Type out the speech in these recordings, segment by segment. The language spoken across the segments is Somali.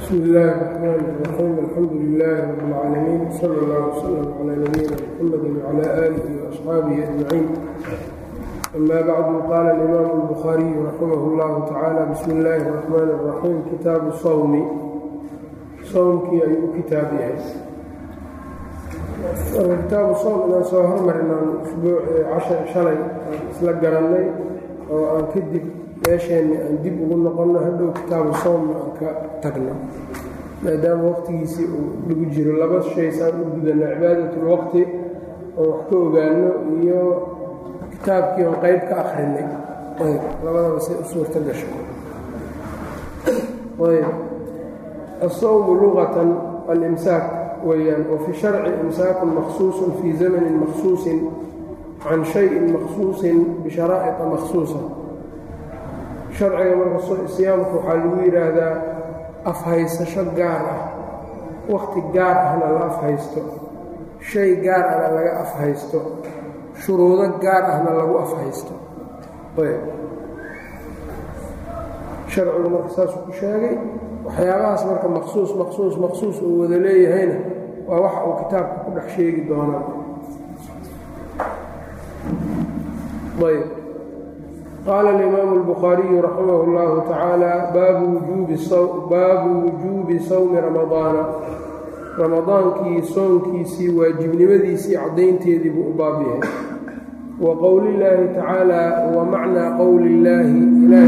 bsmi illaahi الرxmaan الرaxiim alxamdu lilaahi rab اlcaalamiin sala اllah wslm calى nabiyina mxamadi wclى aalihi وaasxaabihi ajmaciin ama bacdu qaala alimaamu اlbukhaariyu raximah اllahu tacaala bismi illaahi الرaxmaan الraxiim kitaabu sawmi sowmkii ayuu u kitaab yahay kitaabu sowm inaan soo hormarinaan usbuuc shalay isla garannay oo aan kadib meesheenni aan dib ugu noqonno hadhow kitaabu sowmna aan ka tagno maadaama waqtigiisii uu lagu jiro laba shay saan u gudanno cibaadatlwaqti oo wax ka ogaano iyo kitaabkii oon qayb ka akrinay ayb labadaba say u suurta gasho ayb asawmu luqatan alimsaak weeyaan wa fi sharci imsaakun makhsuusun fii zamanin makhsuusin can shayin makhsuusin bisharaa'iqa makhsuusa sharciga marka siyaamka waxaa lagu yidhaahdaa afhaysasho gaar ah wakhti gaar ahna la afhaysto shay gaar ahna laga afhaysto shuruudo gaar ahna lagu afhaysto sharcigu marka saasuu ku sheegay waxyaabahaas marka maqsuus maqsuus maqsuus uu wada leeyahayna waa waxa uu kitaabka ku dhex sheegi doonaa ayb qaala alimaamu اlbukhaariyu raximah اllahu tacaala baabu wujuubi sawmi ramadaana ramadaankii soonkiisii waajibnimadiisii caddaynteedii buu u baab yahay wa qowli illaahi tacaala wa macnaa qowli illaahi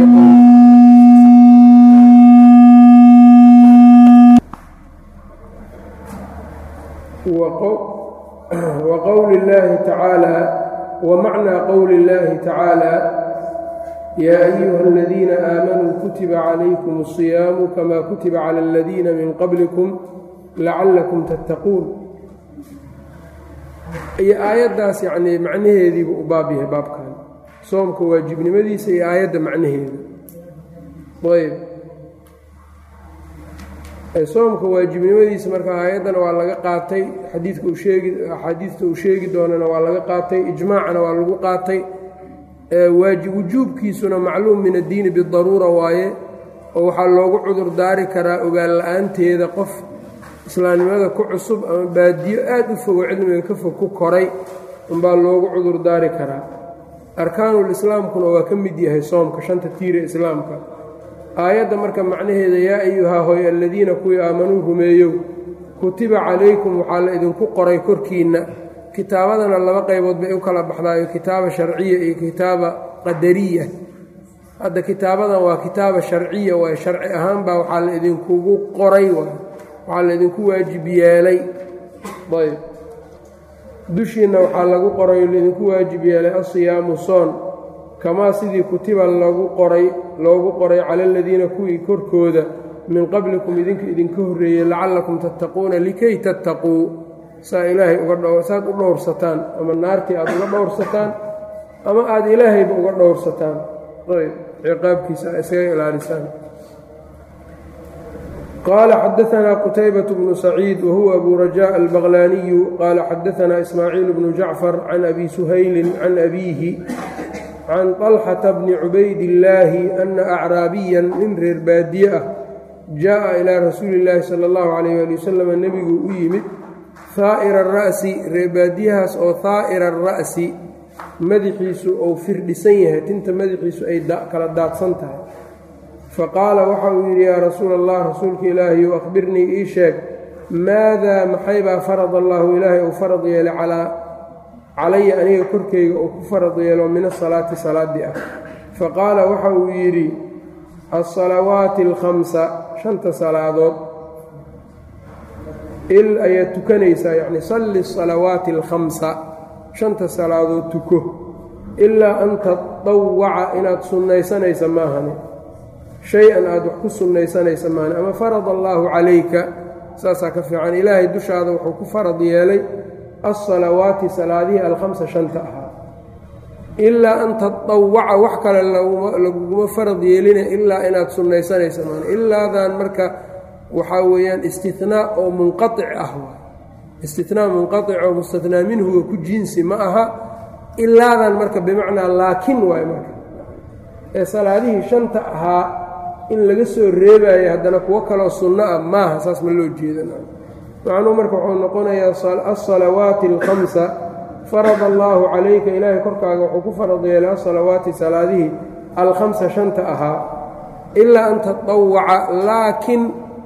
wa qowli illaahi tacaala wa macnaa qowli illaahi tacaala yaa ayuha aladiina aamanuu kutiba calaykum الصiyaamu kama kutiba cala aladiina min qablikum lacallakum tattaquun iyo aayaddaas yacnii macnaheediibu u baab yahay baabkan soomka waajibnimadiisa iyo aayadda macnaheeda ayb soomka waajibnimadiisa marka aayaddana waa laga qaatay xadiidka uu sheegi axaadiidta uu sheegi doonana waa laga qaatay ijmaacana waa lagu qaatay wujuubkiisuna macluum min addiini bidaruura waaye oo waxaa loogu cudur daari karaa ogaan la-aanteeda qof islaamnimada ku cusub ama baadiyo aad u fogo cilmiga ka fog ku koray unbaa loogu cudur daari karaa arkaanuul islaamkuna waa ka mid yahay soomka shanta tiire islaamka aayadda marka macnaheeda yaa ayuhaa hoy aladiina kuwii aamanuu rumeeyow kutiba calaykum waxaa la idinku qoray korkiinna kitaabadana laba qaybood bay u kala baxdaayo kitaaba sharciya iyo kitaaba qadariya hadda kitaabadan waa kitaaba sharciya waay sharci ahaan baa waxaa la idinkugu qoray waay waxaa la idinku waajib yeelay ayb dushiinna waxaa lagu qoray laidinku waajib yeelay asiyaamu soon kamaa sidii kutiba lagu qoray loogu qoray cala aladiina kuwii korkooda min qablikum idinka idinka horreeyey lacallakum tattaquuna likay tattaquu saa ilaahay uga saad u dhowrsataan ama naartii aad uga dhowrsataan ama aada ilaahayba uga dhowrsataan ayb ciqaabkiisa a isaga ilaalisaan qaala xadaanaa qutaybaة bnu saciid wahuwa abu rajaa albaqlaaniyu qaala xadaanaa ismaaciil bnu jacfar can abi suhaylin can abiihi can طalxata bni cubaydillaahi ana acraabiyan nin reer baadiye ah jaaءa ilaa rasuuli اllaahi salى اllahu calayh ali wasalam nebigu u yimid haa'ira ara'si reebaadiyahaas oo haa'ira ara'si madaxiisu uu firdhisan yahay tinta madaxiisu ay kala daadsan tahay fa qaala waxa uu yidhi yaa rasuula allah rasuulka ilaahiyow akhbirnii ii sheeg maadaa maxaybaa farad allaahu ilaahay uu farad yeelay calaa calaya aniga korkayga uu ku farad yeelo min asalaati salaaddii ah fa qaala waxa uu yidhi alsalawaati alkhamsa shanta salaadood il ayaad tukanaysaa yacni salli salawaati alkhamsa shanta salaadood tuko ilaa an tadawaca inaad sunnaysanaysa maahane shay-an aad wax ku sunnaysanaysa maahane ama farad allaahu calayka saasaa ka fiican ilaahay dushaada wuxuu ku farad yeelay alsalawaati salaadihii alkhamsa shanta ahaa ilaa an tadawaca wax kale laguguma farad yeelina ilaa inaad sunnaysanaysa maahane ilaadan marka waxaa weeyaan istinaa oo munqaic ah istinaa munqaic oo mustatnaa minhuga ku jinsi ma aha ilaadan marka bimacnaa laakin waay marka ee salaadihii shanta ahaa in laga soo reebayo haddana kuwo kaloo sunno ah maaha saas ma loo jeeda macnuu marka wuxuu noqonayaa alsalawaati alkhamsa farada allaahu calayka ilaahay korkaaga wuxuu ku farad yeelay asalawaati salaadihii alkhamsa shanta ahaa ilaa an tatawaca laakiin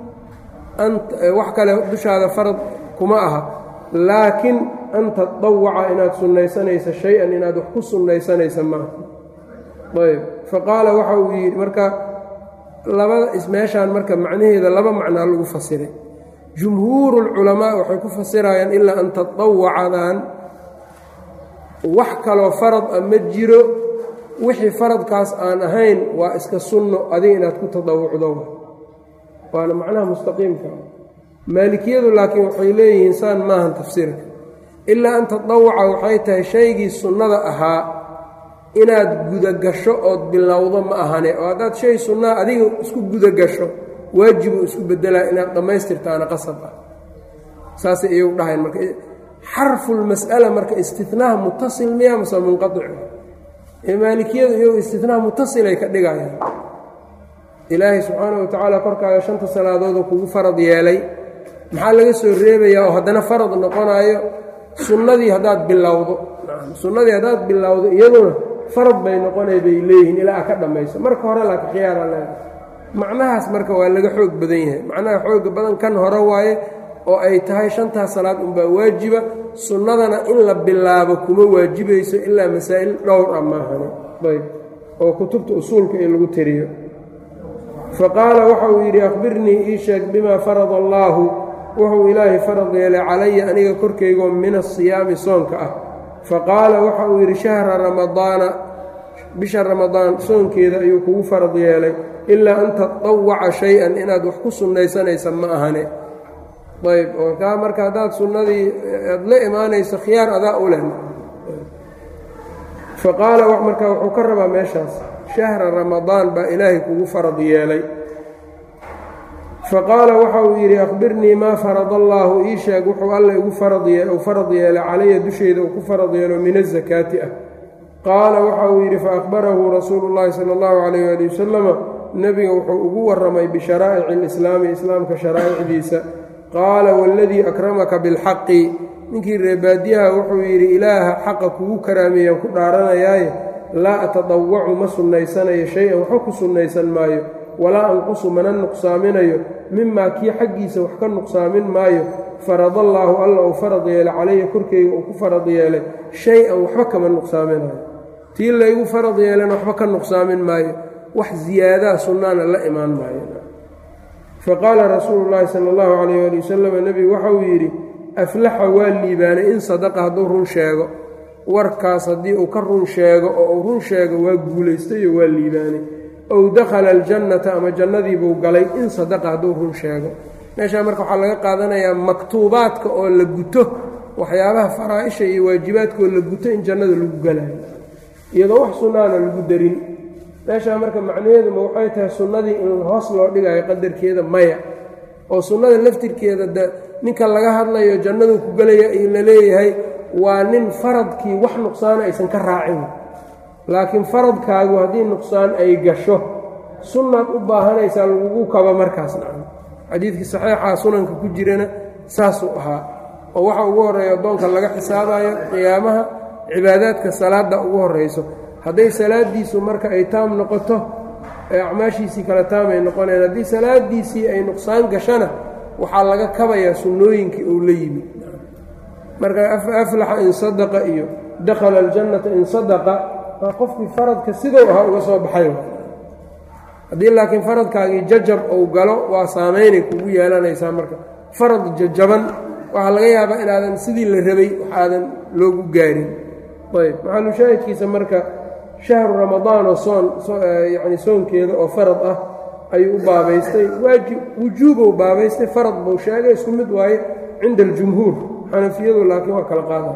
wax kale dushaada farad kuma aha laakiin an tatawaca inaad sunnaysanaysa shay-an inaad wax ku sunnaysanaysa maaha ayb faqaala waxa uu yidhi marka labada ismeeshaan marka macnaheeda laba macnaa lagu fasiray jumhuuru lculamaa waxay ku fasirayaan ilaa an tatawacadan wax kaloo farad a ma jiro wixii faradkaas aan ahayn waa iska sunno adiga inaad ku tadawucdo waana macnaha mustaqiimka maalikiyadu laakiin waxay leeyihiin saan maahan tafsiirka ilaa an tatawaca waxay tahay shaygii sunnada ahaa inaad gudagasho ood bilowdo ma ahane oo haddaad shay sunnaa adiga isku gudagasho waajibuu isku bedelaa inaad dhammaystirtaana qasab ah saasay iyagu dhahayn marka xarfulmas'ala marka istinaha mutasil miya mase munqaic ee maalikiyadu iyagu istinaha mutasilay ka dhigayaan ilaahay subxaana wa tacaala korkaaga shanta salaadoodoo kugu farad yeelay maxaa laga soo reebayaa oo haddana farad noqonaayo sunnadii haddaad bilowdo sunnadii haddaad bilowdo iyaduna farad bay noqonay bay leeyihiin ilaa a ka dhammayso marka hore laakiin khiyaara leedahay macnahaas marka waa laga xoog badan yahay macnaha xooga badan kan hore waaye oo ay tahay shantaas salaad unbaa waajiba sunnadana in la bilaabo kuma waajibayso ilaa masaa'il dhowr ah maahane ayb oo kutubta usuulka in lagu tiriyo fa qaala waxa uu yidhi akhbirnii ii sheeg bimaa farada allaahu wuxuu ilaahay farad yeelay calaya aniga korkaygoo min asiyaami soonka ah fa qaala waxa uu yidhi shahra ramadaana bisha ramadaan soonkeeda ayuu kugu farad yeelay ilaa an tatawaca shay-an inaad wax ku sunnaysanaysa ma ahane ayb oo kaa marka haddaad sunnadii aad la imaanayso khiyaar adaa u leh fa qaala marka wuxuu ka rabaa meeshaas shahra ramadaan baa ilaahay kugu farad yeelay fa qaala waxa uu yidhi akhbirnii maa farada allaahu ii sheeg wuxuu alla igu faradu farad yeelay calaya dushayda uu ku farad yeelo min azakaati ah qaala waxa uu yidhi faakbarahu rasuulu llaahi sala allahu calayh ali wasalama nebiga wuxuu ugu warramay bisharaa'ici alislaami islaamka sharaa'icdiisa qaala waladii akramaka bilxaqi ninkii reebaadiyaha wuxuu yidhi ilaaha xaqa kugu karaameeyaan ku dhaaranayaaye laa atadawacu ma sunnaysanayo shay-an waxba ku sunnaysan maayo walaa anqusu mana nuqsaaminayo mimaa kii xaggiisa wax ka nuqsaamin maayo faradallaahu alla uu farad yeelay calaya korkeyga uu ku farad yeelay shay-an waxba kama nuqsaaminayo tii laygu farad yeelana waxba ka nuqsaamin maayo wax ziyaadaha sunnaana la imaan maayo faqaala rasuulu llaahi sala allahu calayh ali wasalam nebigu waxauu yidhi aflaxa waa liibaanay in sadaqa hadduu run sheego warkaas haddii uu ka run sheego oo uu run sheego waa guulaystayo waa liibaanay ow dakhala aljannata ama jannadiibuu galay in sadaqa hadduu run sheego meeshaa marka waxaa laga qaadanayaa maktuubaadka oo la guto waxyaabaha faraa-isha iyo waajibaadkaoo la guto in jannada lagu galayo iyadoo wax sunnaana lagu darin meeshaa marka macnaheeduma waxay tahay sunnadii in hoos loo dhigayo qadarkeeda maya oo sunnada laftirkeeda de ninka laga hadlayo jannadu ku gelaya la leeyahay waa nin faradkii wax nuqsaana aysan ka raacin laakiin faradkaagu haddii nuqsaan ay gasho sunnaad u baahanaysaa lagugu kaba markaas nacan xadiidkii saxiixa sunanka ku jirana saasuu ahaa oo waxa ugu horreeya addoonka laga xisaabayo qiyaamaha cibaadaadka salaadda ugu horrayso hadday salaadiisu marka ay taam noqoto ee acmaashiisii kale taam ay noqonayaan haddii salaadiisii ay nuqsaan gashana waxaa laga kabayaa sunnooyinkii uu la yimid marka aflaxa in sadaqa iyo dakhala aljannata in sadaqa waa qofkii faradka sidou ahaa uga soo baxay haddii laakiin faradkaagii jajab ou galo waa saamaynay kugu yeelanaysaa marka farad jajaban waxaa laga yaabaa inaadan sidii la rabay waxaadan loogu gaarin ayb maxalushaahidkiisa marka shahru ramadaanoo soon yacni soonkeeda oo farad ah ayuu u baabaystay waajib wujuubou baabaystay farad buu sheegay isku mid waaye cinda aljumhuur xanafiyadu laakiin waa kala qaadaya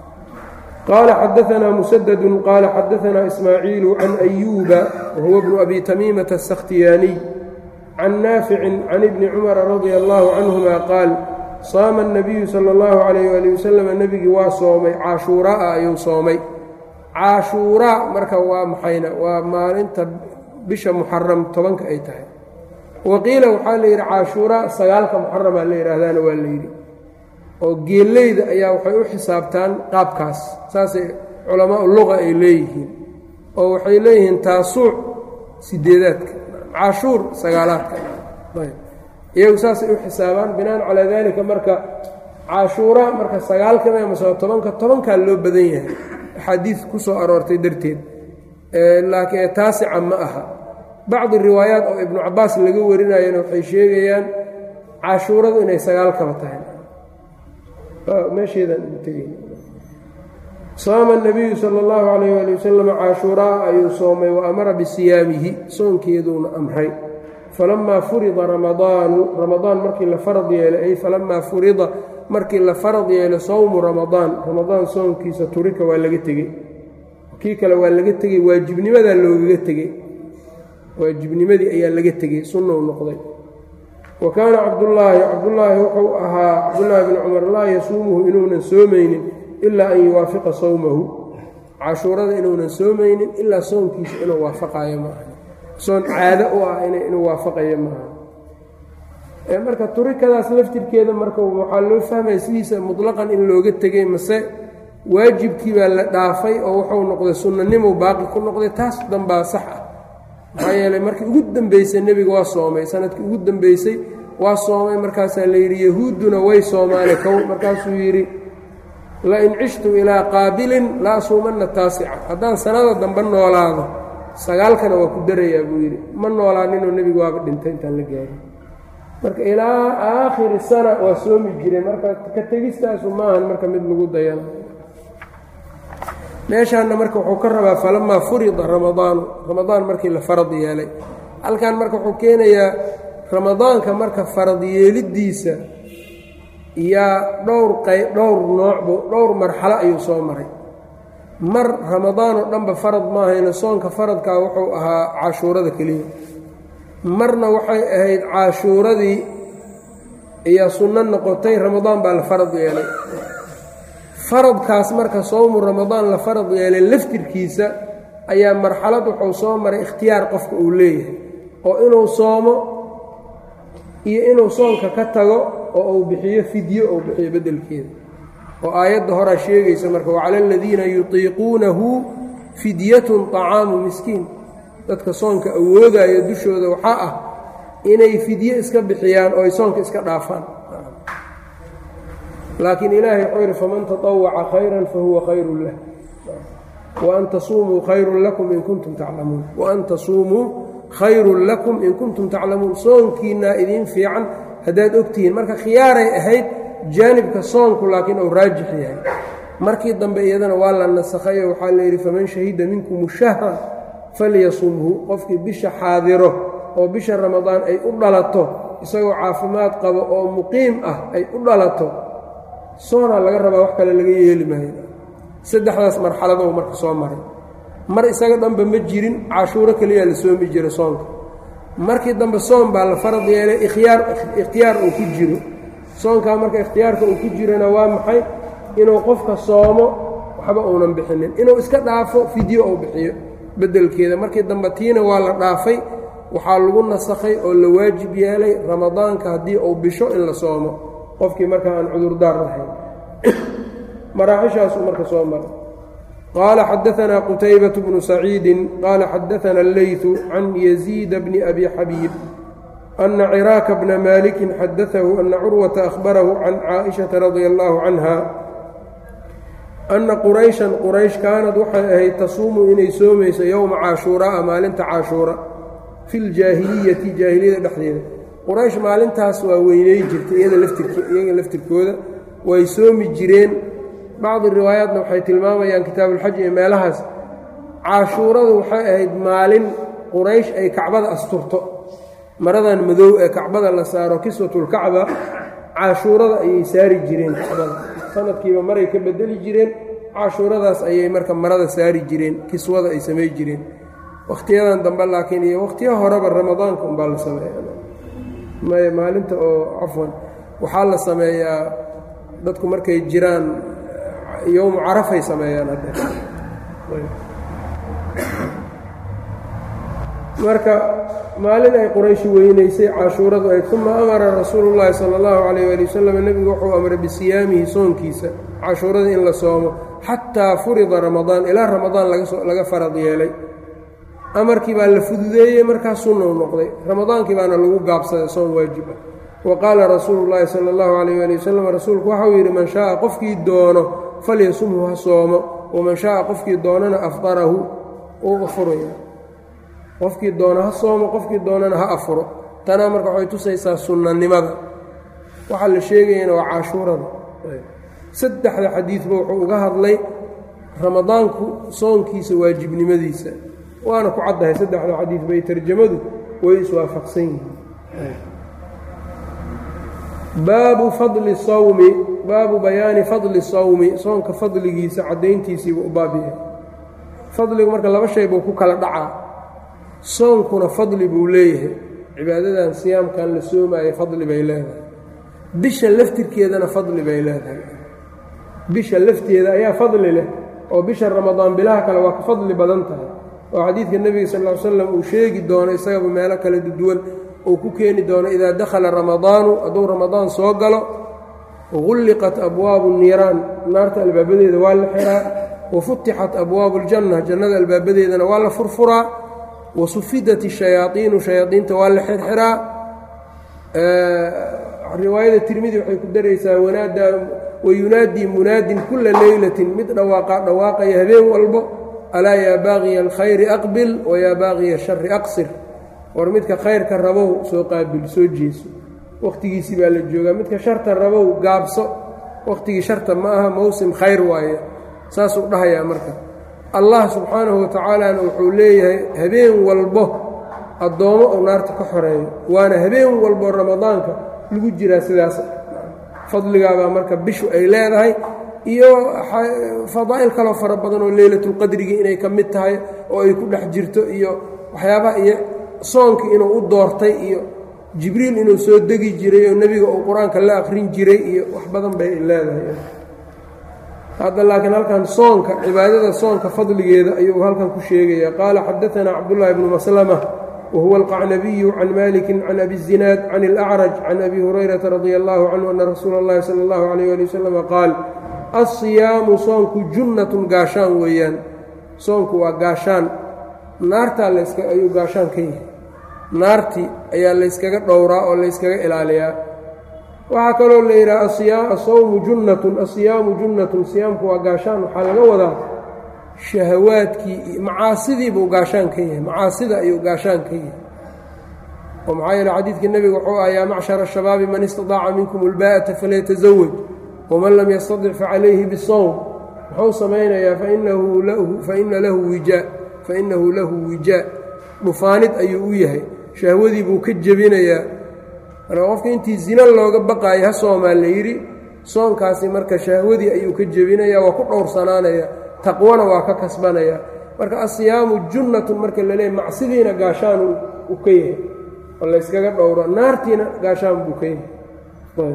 qaala xadaanaa musadadu qaala xadaanaa ismaaciilu can ayuuba wahuwa bnu abi tamiimata asakhtiyaaniy can naaficin can ibni cumara radia allaahu canhuma qaal saama الnabiyu salى اllahu calayh ali wasalam nebigii waa soomay caashuuraa ayuu soomay caashuuraa marka waa maxayna waa maalinta bisha muxaram tobanka ay tahay waqiila waxaa la yidhi caashuuraa sagaalka muxaramaa la yidhaahdaana waa la yidhi oo geelleyda ayaa waxay u xisaabtaan qaabkaas saasay culamaau luqa ay leeyihiin oo waxay leeyihiin taasuuc sideedaadka cashuur sagaalaadka iyagu saasay u xisaabaan binaan calaa daalika marka cashuura marka sagaalka mase tobanka tobankaa loo badan yahay axaadiid ku soo aroortay darteed laakiin taasica ma aha bacdi riwaayaat oo ibnu cabaas laga warinayana waxay sheegayaan cashuuradu inay sagaalkaba tahay saama nabiyu sala allahu calayh ali wasalam cashuuraa ayuu soomay wa amara bisiyaamihi soonkeeduuna amray falamaa furida ramadaanu ramadaan markii la farad yeelay ay falamaa furida markii la farad yeelay sowmu ramadaan ramadaan soonkiisa turika waa laga tegey kii kale waa laga tegey waajibnimadaa loogaga tegey waajibnimadii ayaa laga tegey sunnou noqday wa kaana cabdullaahi cabdullaahi wuxuu ahaa cabdullaahi bni cumar laa yasuumuhu inuunan soomaynin ilaa an yuwaafiqa sowmahu cashuurada inuunan soomaynin ilaa soonkiisa inuu waafaqayo maaha soon caado u ah inuu waafaqayo maaha marka turikadaas laftirkeeda marka waxaa loo fahmaya sidiisa mutlaqan in looga tegey mase waajibkii baa la dhaafay oo wuxuu noqday sunnanimuu baaqi ku noqday taas danbaa sax ah maxaa yeelay markii ugu dambeysay nebiga waa soomay sanadkii ugu dambeysay waa soomay markaasaa la yidhi yahuudduna way soomaane kow markaasuu yidhi lain cishtu ilaa qaabilin la asuumanna taasica haddaan sanada dambe noolaado sagaalkana waa ku darayaa buu yidhi ma noolaaninoo nebigu waaba dhintay intaan la gaarin marka ilaa aakhiri sana waa soomi jiray marka ka tegistaasu maahan marka mid lagu dayana meeshaanna marka wuxuu ka rabaa falamaa furida ramadaanu ramadaan markii la farad yeelay halkan marka wuxuu keenayaa ramadaanka marka farad yeeliddiisa yaa dhowr qay dhowr noocbu dhowr marxalo ayuu soo maray mar ramadaan oo dhanba farad maahayna soonka faradkaa wuxuu ahaa cashuurada keliya marna waxay ahayd cashuuradii ayaa sunno noqotay ramadaan baa la farad yeelay faradkaas marka sowmu ramadaan la farad yeelay laftirkiisa ayaa marxalad wuxuu soo maray ikhtiyaar qofka uu leeyahay oo inuu soomo iyo inuu soonka ka tago oo uu bixiyo fidyo ou bixiyo beddelkeeda oo aayadda horaa sheegaysa marka wacala aladiina yutiiquunahu fidyatun طacaamu miskiin dadka soonka awoodaya dushooda waxaa ah inay fidye iska bixiyaan oo ay soonka iska dhaafaan laakiin ilaahay wuxuu yidhi faman taطawaca khayran fahuwa khayrun lah waan tasuumuu khayrun lakum in kuntum taclamuun waan tasuumuu khayrun lakum in kuntum taclamuun soonkiinaa idiin fiican haddaad ogtihiin marka khiyaaray ahayd jaanibka soonku laakiin uu raajix yahay markii dambe iyadana waa la nasakhayo waxaa la yidhi faman shahida minkum shahra falyasumhu qofkii bisha xaadiro oo bisha ramadaan ay u dhalato isagoo caafimaad qabo oo muqiim ah ay u dhalato soonaa laga rabaa wax kale laga yeeli maayo saddexdaas marxaladou marka soo maray mar isaga dhanba ma jirin cashuuro keliyaa la soomi jira soonka markii dambe soon baa la farad yeelay ikhyaar ikhtiyaar uu ku jiro soonkaa marka ikhtiyaarka uu ku jirana waa maxay inuu qofka soomo waxba uunan bixinin inuu iska dhaafo fidyo uu bixiyo beddelkeeda markii dambe tiina waa la dhaafay waxaa lagu nasakhay oo la waajib yeelay ramadaanka haddii uu bisho in la soomo qofkii markaa aan cudurdaar lahayn maraaxishaasuu marka soo maray qaala xadaanaa qutaybaة bnu saciidi qaala xadaana اleyثu can yaziida bni abi xabiib ana ciraaka bna maliki xadaahu ana curwata ahbarahu can caaئiشhaةa radia اllahu canha ana qurayshan quraysh kaanad waxay ahayd tasuumu inay soomayso yowma caashuuraa maalinta caashuura fi ljaahiliyati jaahiliyada dhexdeeda quraysh maalintaas waa weyney jirtay iyaga laftirkooda way soomi jireen bacdi riwaayaatna waxay tilmaamayaan kitaabuulxaj iyo meelahaas caashuuradu waxay ahayd maalin quraysh ay kacbada asturto maradan madow ee kacbada la saaro kiswatulkacba caashuurada ayay saari jireen kacbada sanadkiiba maray ka bedeli jireen cashuuradaas ayay marka marada saari jireen kiswada ay samay jireen wakhtiyadan dambe laakiin iyo wakhtiyo horeba ramadaanka umbaa la sameeya maya maalinta oo cafwan waxaa la sameeyaa dadku markay jiraan yowmu carafay sameeyaan hadda marka maalin ay qurayshi weynaysay cashuuradu ay uma amara rasuulu llaahi sala allahu calayh waali wasalam nebigu wuxuu amray bisiyaamihi soonkiisa cashuurada in la soomo xataa furida ramadaan ilaa ramadaan laga farad yeelay amarkii baa la fududeeyey markaa sunna u noqday ramadaankii baana lagu gaabsaday soon waajib ah wa qaala rasuulu llaahi sala allahu calayh waali wasalam rasuulku waxau yidhi man shaaa qofkii doono falyasumhu ha soomo waman shaaa qofkii doonana afdarahu uu afuraya qofkii doono ha soomo qofkii doonana ha afuro tanaa marka waxay tusaysaa sunnanimada waxaa la sheegayana waa cashuurada saddexda xadiidba wuxuu uga hadlay ramadaanku soonkiisa waajibnimadiisa waana ku caddahay saddexda xadiid bay tarjamadu way iswaafaqsan yihiin baabu fadli sawmi baabu bayaani fadli sawmi soonka fadligiisa caddayntiisiibuu u baabiyahay fadligu marka laba shay buu ku kala dhacaa soonkuna fadli buu leeyahay cibaadadan siyaamkan la soomaayo fadli bay leedahay bisha laftirkeedana fadli bay leedahay bisha lafteeda ayaa fadli leh oo bisha ramadaan bilaha kale waa ka fadli badan tahay oo xadiidka nebiga sal ll slam uu sheegi doono isagaba meelo kala duwan uu ku keeni doono idaa dakhala ramadaanu hadduu ramadaan soo galo gulliqat abwaabu niiraan naarta albaabadeeda waa la xiraa wa futixat abwaabu aljanna jannada albaabadeedana waa la furfuraa wa sufidat ishayaaiinu shayaaiinta waa la xirxiraa riwaayada tirmidi waxay ku daraysaa wanaadaa wayunaadii munaadin kula leylatin mid dhawaaqa dhawaaqaya habeen walbo alaa yaa baaqiya alkhayri aqbil wayaa baaqiya ashari aqsir war midka khayrka rabow soo qaabil soo jeeso wakhtigiisii baa la joogaa midka sharta rabow gaabso wakhtigii sharta ma aha mowsim khayr waaye saasuu dhahayaa marka allah subxaanahu watacaalana wuxuu leeyahay habeen walbo addoommo uu naarta ka xoreeyo waana habeen walbo ramadaanka lagu jiraa sidaas fadligaabaa marka bishu ay leedahay iyo fadaa'il kaloo fara badan oo leylatulqadrigii inay ka mid tahay oo ay ku dhex jirto iyo waxyaabaha iyo soonkii inuu u doortay iyo jibriil inuu soo degi jiray oo nebiga uu qur-aanka la akhrin jiray iyo wax badan bay leedahay hadda laakiin halkan soonka cibaadada soonka fadligeeda ayuu halkan ku sheegaya qaala xadaanaa cabdullaahi bnu maslama wahuwa alqacnabiyu can maliki can abi zinaad can اlacraj can abi hurayrata radi allahu canhu ana rasuula اllahi sala اllahu alayh ali wasalama qaal alsiyaamu soonku junnatun gaashaan weeyaan soonku waa gaashaan naartaa laska ayuu gaashaan ka yahay naartii ayaa layskaga dhowraa oo layskaga ilaaliyaa waxaa kaloo la yidhaha asawmu junnatun asiyaamu junnatun siyaamku waa gaashaan waxaa laga wadaa shahawaadkii macaasidii buu gaashaan ka yahay macaasida ayuu gaashaan ka yahay oo maxaa yeele xadiidkii nebiga wuxuu ah yaa macshara ashabaabi man istadaaca minkum ulbaa'ata falyatazawaj waman lam yastadic facalayhi bisawm muxuu samaynayaa faina lahu wijaa fainahu lahu wijaa dhufaanid ayuu u yahay shahwadii buu ka jebinayaa marka qofka intii zina looga baqaayo ha soomaa la yidhi soonkaasi marka shahwadii ayuu ka jebinayaa waa ku dhowrsanaanaya taqwana waa ka kasbanaya marka asiyaamu junnatun marka la leeyahy macsidiina gaashaan u ka yahay oo layskaga dhowro naartiina gaashaan buu ka yahay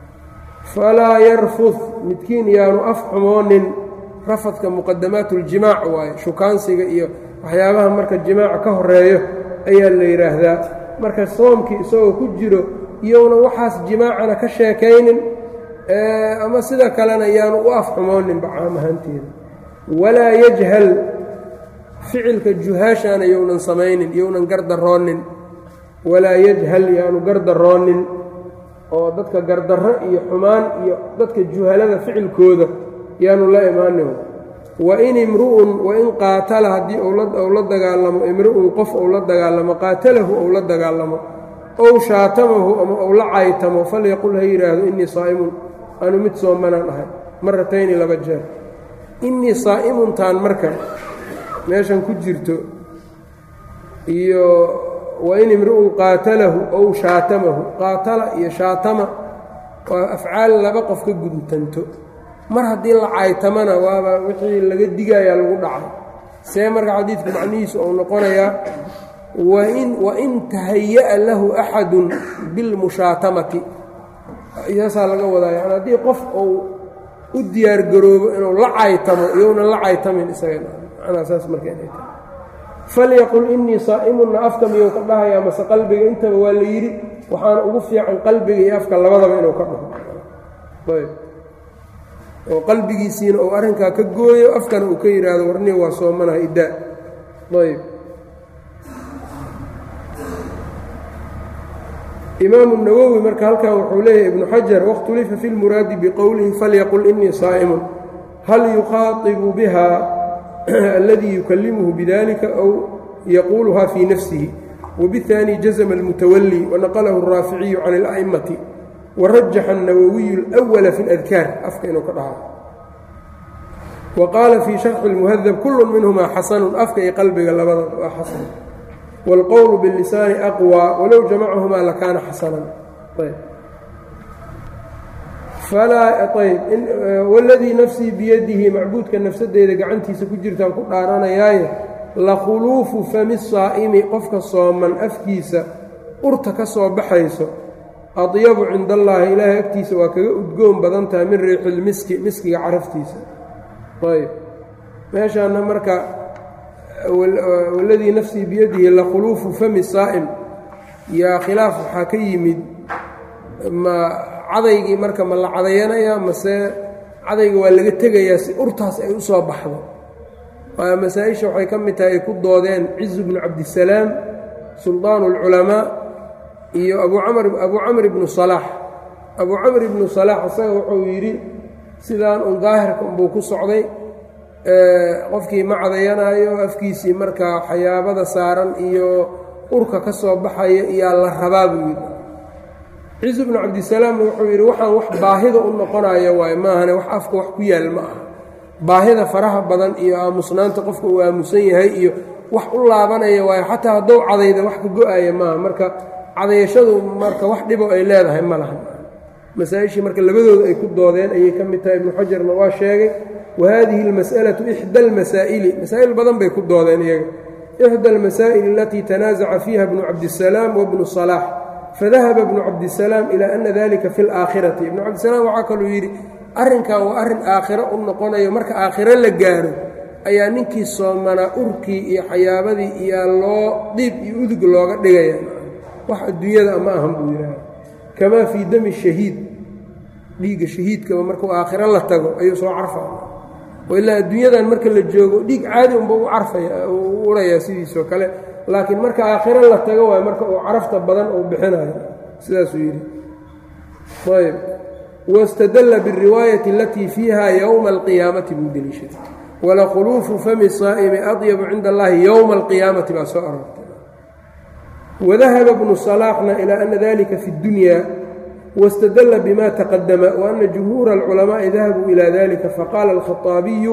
falaa yarfud midkiin yaanu af xumoonin rafadka muqadamaat uljimaac waaye shukaansiga iyo waxyaabaha marka jimaaca ka horeeyo ayaa la yidhaahdaa marka soomkii isagoo ku jiro iyowna waxaas jimaacana ka sheekaynin ama sida kalena yaanu u af xumooninba caam ahaanteeda walaa yajhal ficilka juhaashaana yownan samaynin yownan gardaroonin walaa yajhal yaanu gardaroonin oo dadka gardarro iyo xumaan iyo dadka juhalada ficilkooda yaanu la imaanin wain imru'un wain qaatala haddii ou la dagaalamo imru'un qof ou la dagaalamo qaatalahu ou la dagaalamo ow shaatamahu ama ou la caytamo falyaqul ha yidhaahdo innii saa'imun anu mid soomanaan ahay maratayni laba jeer innii saa'imuntaan marka meeshan ku jirto iyo wain imru'un qaatalahu ow shaatamahu qaatala iyo shaatama waa afcaal laba qof ka guntanto mar haddii la caytamana waaba wixii laga digayaa lagu dhacay see marka xadiidku macnihiisu uu noqonayaa wain wain tahaya'a lahu axadun bilmushaatamati saasaa laga wadaa yani haddii qof uu u diyaargaroobo inuu la caytamo iyounan la caytamin isaga macnaa saas marka inay tahay falyaqul inii saa'imunna afka miyuu ka dhahayaa mase qalbiga intaba waa la yidhi waxaana ugu fiican qalbiga iyo afka labadaba inuu ka dhaho oo qalbigiisiina uu arrinkaa ka gooyo afkana uu ka yidhaahdo warni waa soomanaha iddaa ayb imaamu nawowi marka halkan wuxuu leeyahay ibnu xajar wakhtulifa fi lmuraadi biqowlihi falyaqul inii saa'imun hal yuqaaibu biha aladii yukallimuhu bidalika aw yaquuluha fii nafsihi wabiاثaani jazma اlmutawali wanaqalahu الraaficiyu can اla'imati warajaxa الnawowiyu اlأwala fi اladkaar afka inuu ka dhahaa wa qaala fii sharxi اlmuhadab kulu minhuma xasanu afka iyo qalbiga labada waa xasan wاlqowlu bاlisaani aqwى walow jamacahumaa lakaana xasanan wاladii nafsii biyadihi macbuudka nafsadeeda gacantiisa ku jirtaan ku dhaaranayaaye lakhuluufu fami saa'imi qofka sooman afkiisa urta ka soo baxayso adyabu cinda allaahi ilaahay agtiisa waa kaga udgoon badan tahay min riixilmiski miskiga caraftiisa ayb meeshaana marka waladii nafsii biyadihi lakhuluufu fami saa'im yaa khilaaf waxaa ka yimid ma cadaygii marka ma la cadayanayaa mase cadayga waa laga tegayaa si urtaas ay u soo baxdo waa masaa-isha waxay ka mid tahay ay ku doodeen cizu bnu cabdisalaam sulطaan اlculamaa iyo abu camr abu camr ibnu salaax abuu camr ibnu salaax isaga wuxuu yidhi sidaan un daahirka unbuu ku socday qofkii ma cadayanaayo afkiisii markaa xayaabada saaran iyo urka ka soo baxaya iyaa la rabaa buu yidhi ciisu bnu cabdisalaamna wuxuu yidhi waxaan wax baahida u noqonaya waaye maahane wax afka wax ku yaal ma aha baahida faraha badan iyo aamusnaanta qofka uu aamusan yahay iyo wax u laabanaya waayo xataa haddou cadayda wax ka go-aya maaha marka cadayashadu marka wax dhibo ay leedahay ma laha masaa-ishii marka labadooda ay ku doodeen ayay ka mid tahay ibnu xajarna waa sheegay wa haadihi almas'alatu ixda almasaa'ili masaa'il badan bay ku doodeen iyaga ixda almasaa'ili alatii tanaasaca fiiha bnu cabdisalaam wabnu salaax fadahaba bnu cabdisalaam ilaa ana dalika fi laakhirati ibnu cabdisalaam waxaa kaluu yidhi arrinkan waa arrin aakhiro u noqonayo marka aakhiro la gaaro ayaa ninkii soomanaa urkii iyo xayaabadii iyo loo dhiib iyo udug looga dhigaya wax adduunyada ma ahan buu yidhaha kamaa fii dami shahiid dhiigga shahiidkaba markuu aakhiro la tago ayuu soo carfaya ilaa adduunyadan marka la joogo dhiig caadi unba u carfaya u urayaa sidiisoo kale laakiin marka aakhiro la tago waay marka uu carafta badan uu bixinayo sidaasuu yidhi ayb wاstadla bالriwaayati alatii fiiha ywma اlqiyaamati buu deliishaday walakhuluufu fami saa'imi adyabu cinda allahi ywma اlqiyaamati baa soo aroortay wadahaba bnu salaaxna ilى ana dalika fi اdunya wاstadla bma taqadama waana jumhuura اlculamaءi dahabuu ilى dalika faqaala اlkhaطaabiyu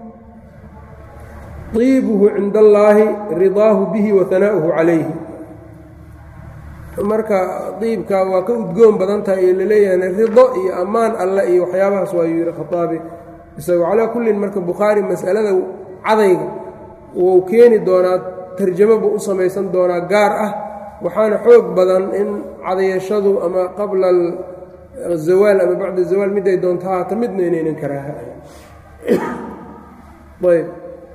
طiibuhu cinda اllahi ridaahu bihi wahana'uhu calayhi marka diibka waa ka udgoon badan tahay iyo laleeyahay rido iyo ammaan alle iyo waxyaabahaas waayuu yidhi khaaabi isagoo calaa kullin marka bukhaari mas'alada cadayga wuu keeni doonaa tarjamo buu u samaysan doonaa gaar ah waxaana xoog badan in cadayashadu ama qabla azawaal ama bacda zawaal miday doonto haata midna inaynan karaaha ayb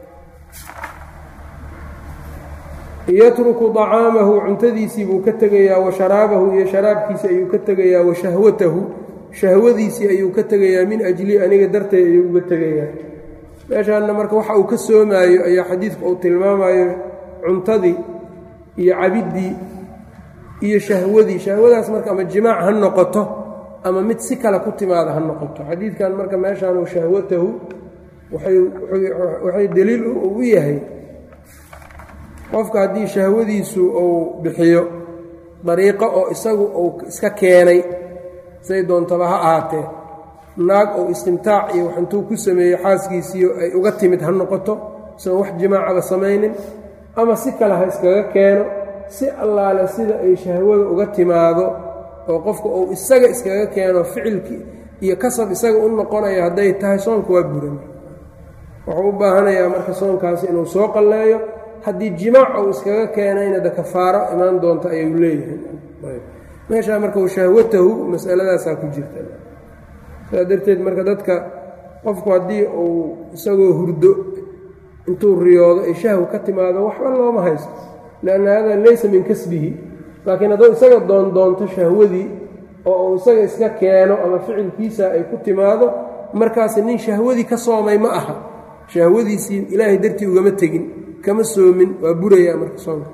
yatruku طacaamahu cuntadiisii buu ka tegayaa wa sharaabahu iyo sharaabkiisi ayuu ka tegayaa wa shahwatahu shahwadiisii ayuu ka tegayaa min ajli aniga dartay ayuu uga tegayaa meeshaanna marka waxa uu ka soomaayo ayaa xadiidku uu tilmaamayo cuntadii iyo cabiddii iyo shahwadii shahwadaas marka ama jimaac ha noqoto ama mid si kale ku timaada ha noqoto xadiidkan marka meeshaanu shahwatahu waxay deliil u yahay qofka haddii shahwadiisu uu bixiyo dariiqo oo isagu uu iska keenay say doontaba ha ahaatee naag uu istimtaac iyo wax intuu ku sameeyo xaaskiisiiyo ay uga timid ha noqoto isagoon wax jimaacaba samaynin ama si kale ha iskaga keeno si allaale sida ay shahwada uga timaado oo qofka uu isaga iskaga keeno ficilkii iyo kasab isaga u noqonayo hadday tahay soonka waa buran wuxuu u baahanayaa marka soonkaasi inuu soo qalleeyo haddii jimaac uu iskaga keenayna de kafaaro imaan doonta ayuu leeyahay meeshaa marka shahwatahu masaladaasaa ku jirta saa darteed marka dadka qofku haddii uu isagoo hurdo intuu riyoodo ay shahw ka timaado waxba looma haysto lianna hada laysa min kasbihi laakiin hadduu isaga doondoonto shahwadii oo uu isaga iska keeno ama ficilkiisa ay ku timaado markaasi nin shahwadii ka soomay ma aha shahwadiisii ilaahay dartii ugama tegin kama soomin waa burayaa marka soonka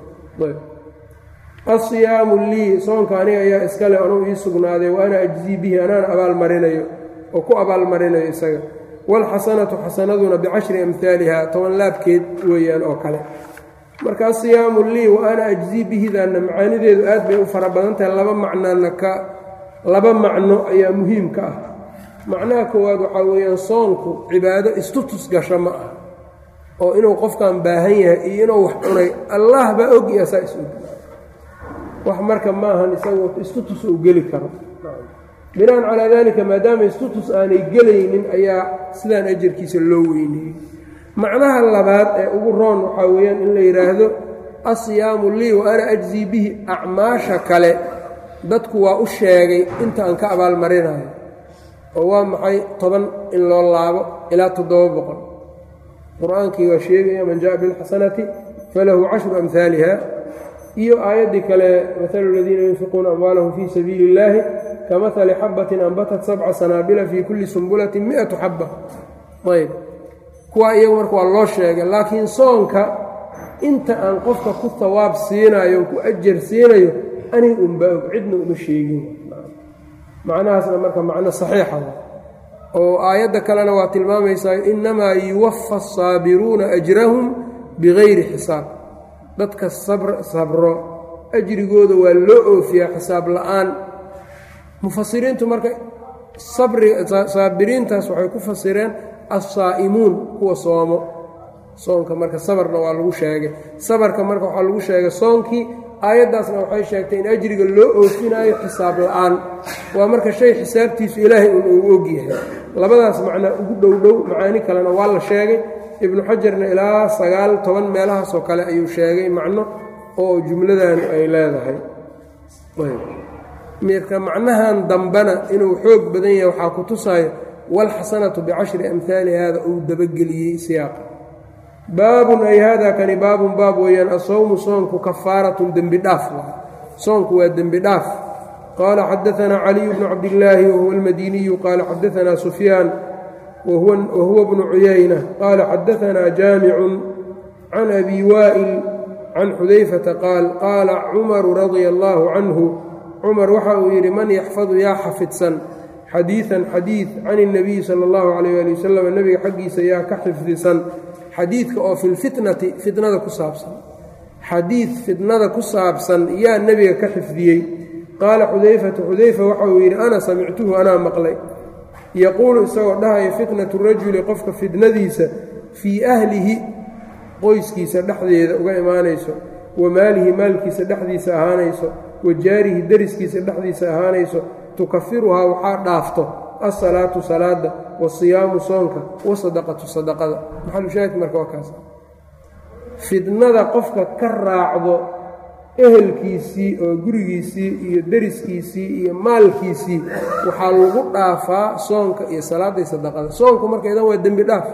asiyaamu lii soonka aniga ayaa iskale anuu ii sugnaaday wa ana ajzii bihi anaana abaalmarinayo oo ku abaalmarinayo isaga waalxasanatu xasanaduna bicashri amhaaliha toban laabkeed weeyaan oo kale marka asiyaamu lii wa ana ajzii bihidaanna macaanideedu aad bay u fara badan tahay laba macnana ka laba macno ayaa muhiimka ah macnaha koowaad waxaa weeyaan soonku cibaado istutus gasho ma ah oo inuu qofkan baahan yahay iyo inuu wax cunay allah baa og iyo saa is-og wax marka maahan isagu istutus uu geli karo binaan calaa daalika maadaama istutus aanay gelaynin ayaa sidaan ajarkiisa loo weyneeyey macnaha labaad ee ugu roon waxaa weeyaan in la yidhaahdo asiyaamu lii wa ana ajzii bihi acmaasha kale dadku waa u sheegay inta aan ka abaalmarinayo oo waa maxay toban in loo laabo ilaa toddoba boqol qur-aankii waa sheegaya man jaءa biاlxasanati falahu cashru amhaaliha iyo aayaddii kale maalu اladiina yunfiquuna amwaalahum fii sabiili اllahi kamahali xabatin anbatat sabca sanaabila fii kulli sumbulatin miatu xaba ayb kuwaa iyagu marka waa loo sheegay laakiin soonka inta aan qofka ku hawaab siinayo ku ajar siinayo aniga unbaa og cidna uma sheegin macnahaasna marka macno saxiixa oo aayadda kalena waa tilmaamaysaa innamaa yuwafa asaabiruuna ajrahum bigayri xisaab dadka sabro ajrigooda waa loo oofiyaa xisaab la'aan mufasiriintu marka saabiriintaas waxay ku fasireen assaa'imuun kuwa soomo soonka marka sabarna waa lagu sheegay sabarka marka waxaa lagu sheegay soonkii aayaddaasna waxay sheegtay in ajriga loo oofinaayo xisaab la'aan waa marka shay xisaabtiisu ilaahay un uu ogyahay labadaas macnaa ugu dhow dhow macaani kalena waa la sheegay ibnu xajarna ilaa sagaal toban meelahaasoo kale ayuu sheegay macno oo jumladan ay leedahay mirka macnahan dambena inuu xoog badan yahay waxaa ku tusaayo waalxasanatu bicashri amhaali hada uu dabageliyey siyaaqa baabun ay hada kani baabun baab weeyaan asawmu soonku kafaaratun dembi dhaaf soonku waa dembi dhaaf qaala xadaanaa caliyu bnu cabdillaahi wahuwa almadiniyu qaala xadaanaa sufyaan wahuwa bnu cuyayna qaala xadaanaa jaamicun can abi waa'il can xudayfata qaal qaala cumaru radia allaahu canhu cumar waxa uu yidhi man yaxfadu yaa xafidsan xadiidan xadiid can اnabiyi sala اllahu calayh ali wasalam nebiga xaggiisa yaa ka xifdisan xadiidka oo fi lfitnati fitnada ku saabsan xadiid fitnada ku saabsan yaa nebiga ka xifdiyey qaala xudayfatu xudayfa waxa uu yidhi ana samictuhu anaa maqlay yaquulu isagoo dhahaya fitnatu rajuli qofka fitnadiisa fii ahlihi qoyskiisa dhexdeeda uga imaanayso wa maalihi maalkiisa dhexdiisa ahaanayso wa jaarihi deriskiisa dhexdiisa ahaanayso tukafiruhaa waxaa dhaafto alsalaatu salaada wasiyaamu soonka wasadaqatu sadaqada maxalushaahidka marka waa kaas fidnada qofka ka raacdo ehelkiisii oo gurigiisii iyo deriskiisii iyo maalkiisii waxaa lagu dhaafaa soonka iyo salaadda iyo sadaqada soonku marka idan waa dembi dhaaf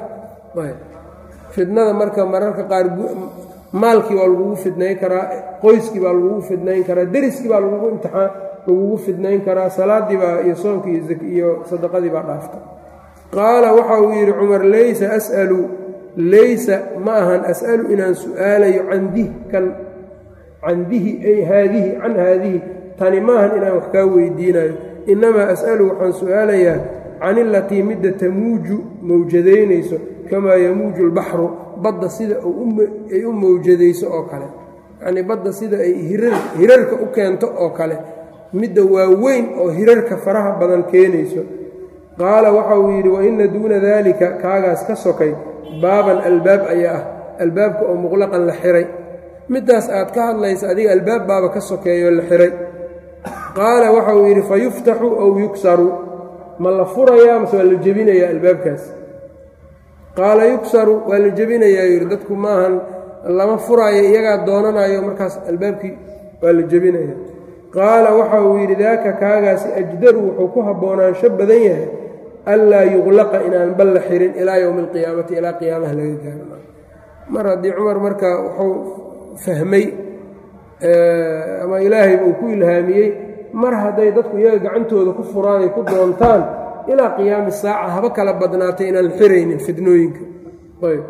fidnada marka mararka qaar maalkii baa lagugu fidnayn karaa qoyskii baa lagugu fidnayn karaa deriskii baa lagugu imtixaan lagugu fidnayn karaa salaadii baa iyo soonkii iyo sadaqadii baa dhaafta qaala waxa uu yidhi cumar laysa as'alu laysa ma ahan as'alu inaan su'aalayo can dih kan can dihi ay haadihi can haadihi tani maahan inaan wax kaa weydiinayo innamaa as'alu waxaan su'aalayaa can ilatii midda tamuuju mawjadaynayso kamaa yamuuju lbaxru badda sida ay u mawjadayso oo kale yacnii badda sida ay hirarka u keento oo kale midda waaweyn oo hirarka faraha badan keenayso qaala waxa uu yidhi wa inna duuna daalika kaagaas ka sokay baaban albaab ayaa ah albaabka oo muqlaqan la xiray middaas aad ka hadlaysa adiga albaab baaba ka sokeeyoo la xiray qaala waxa uu yidhi fa yuftaxu aw yuksaru ma la furayaa mase waa la jebinayaa albaabkaas qaala yuksaru waa la jebinayaa yidhi dadku maahan lama furaayo iyagaa doonanayo markaas albaabkii waa la jebinaya qaala waxa uu yidhi daaka kaagaasi ajdaru wuxuu ku haboonaansho badan yahay anlaa yuqlaqa inaan bal la xirin ilaa yowmi alqiyaamati ilaa qiyaamaha laga gaaro mar haddii cumar marka wuxuu fahmay ama ilaahay uu ku ilhaamiyey mar hadday dadku iyaga gacantooda ku furaan ay ku doontaan ilaa qiyaami saaca haba kala badnaatay inaan xiraynin fidnooyinka ayb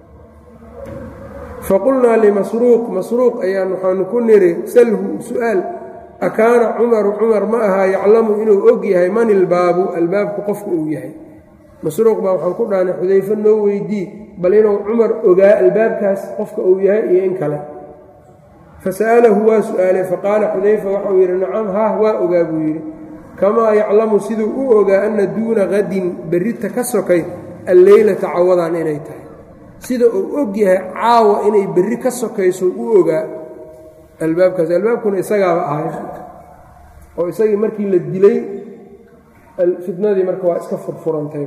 faqulnaa limasruuq masruuq ayaan waxaanu ku niri salhu su-aal akaana cumaru cumar ma ahaa yaclamu inuu og yahay man ilbaabu albaabku qofku uu yahay masruuq baa waxaan ku dhahnay xudayfe noo weydii bal inuu cumar ogaa albaabkaas qofka uu yahay iyo in kale fasa'alahu waa su-aalay faqaala xudayfa waxauu yidhi nacam haah waa ogaa buu yidhi kamaa yaclamu siduu u ogaa anna duuna qadin berrita ka sokay alleylata cawadan inay tahay sida uu og yahay caawa inay berri ka sokayso u ogaa albaabkaas albaabkuna isagaaba ahay oo isagii markii la dilay fitnadii marka waa iska furfurantay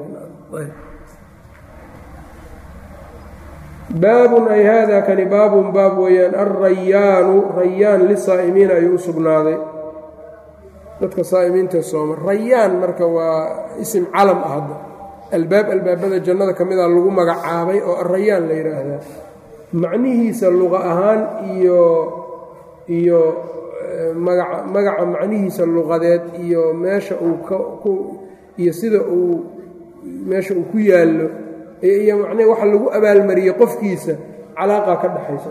baabun ay haada kani baabun baab weeyaan alrayaanu rayaan lisaa'imiina ayuu u sugnaaday dadka saa'imiinta sooma rayaan marka waa isim calam ah hadda albaab albaabada jannada ka mida lagu magacaabay oo arayaan la yidhaahdaa macnihiisa luqa ahaan iyo iyo magaca magaca macnihiisa luqadeed iyo meesha uu ku iyo sida uu meesha uu ku yaallo iyo macnee waxa lagu abaalmariyey qofkiisa calaaqa ka dhexaysa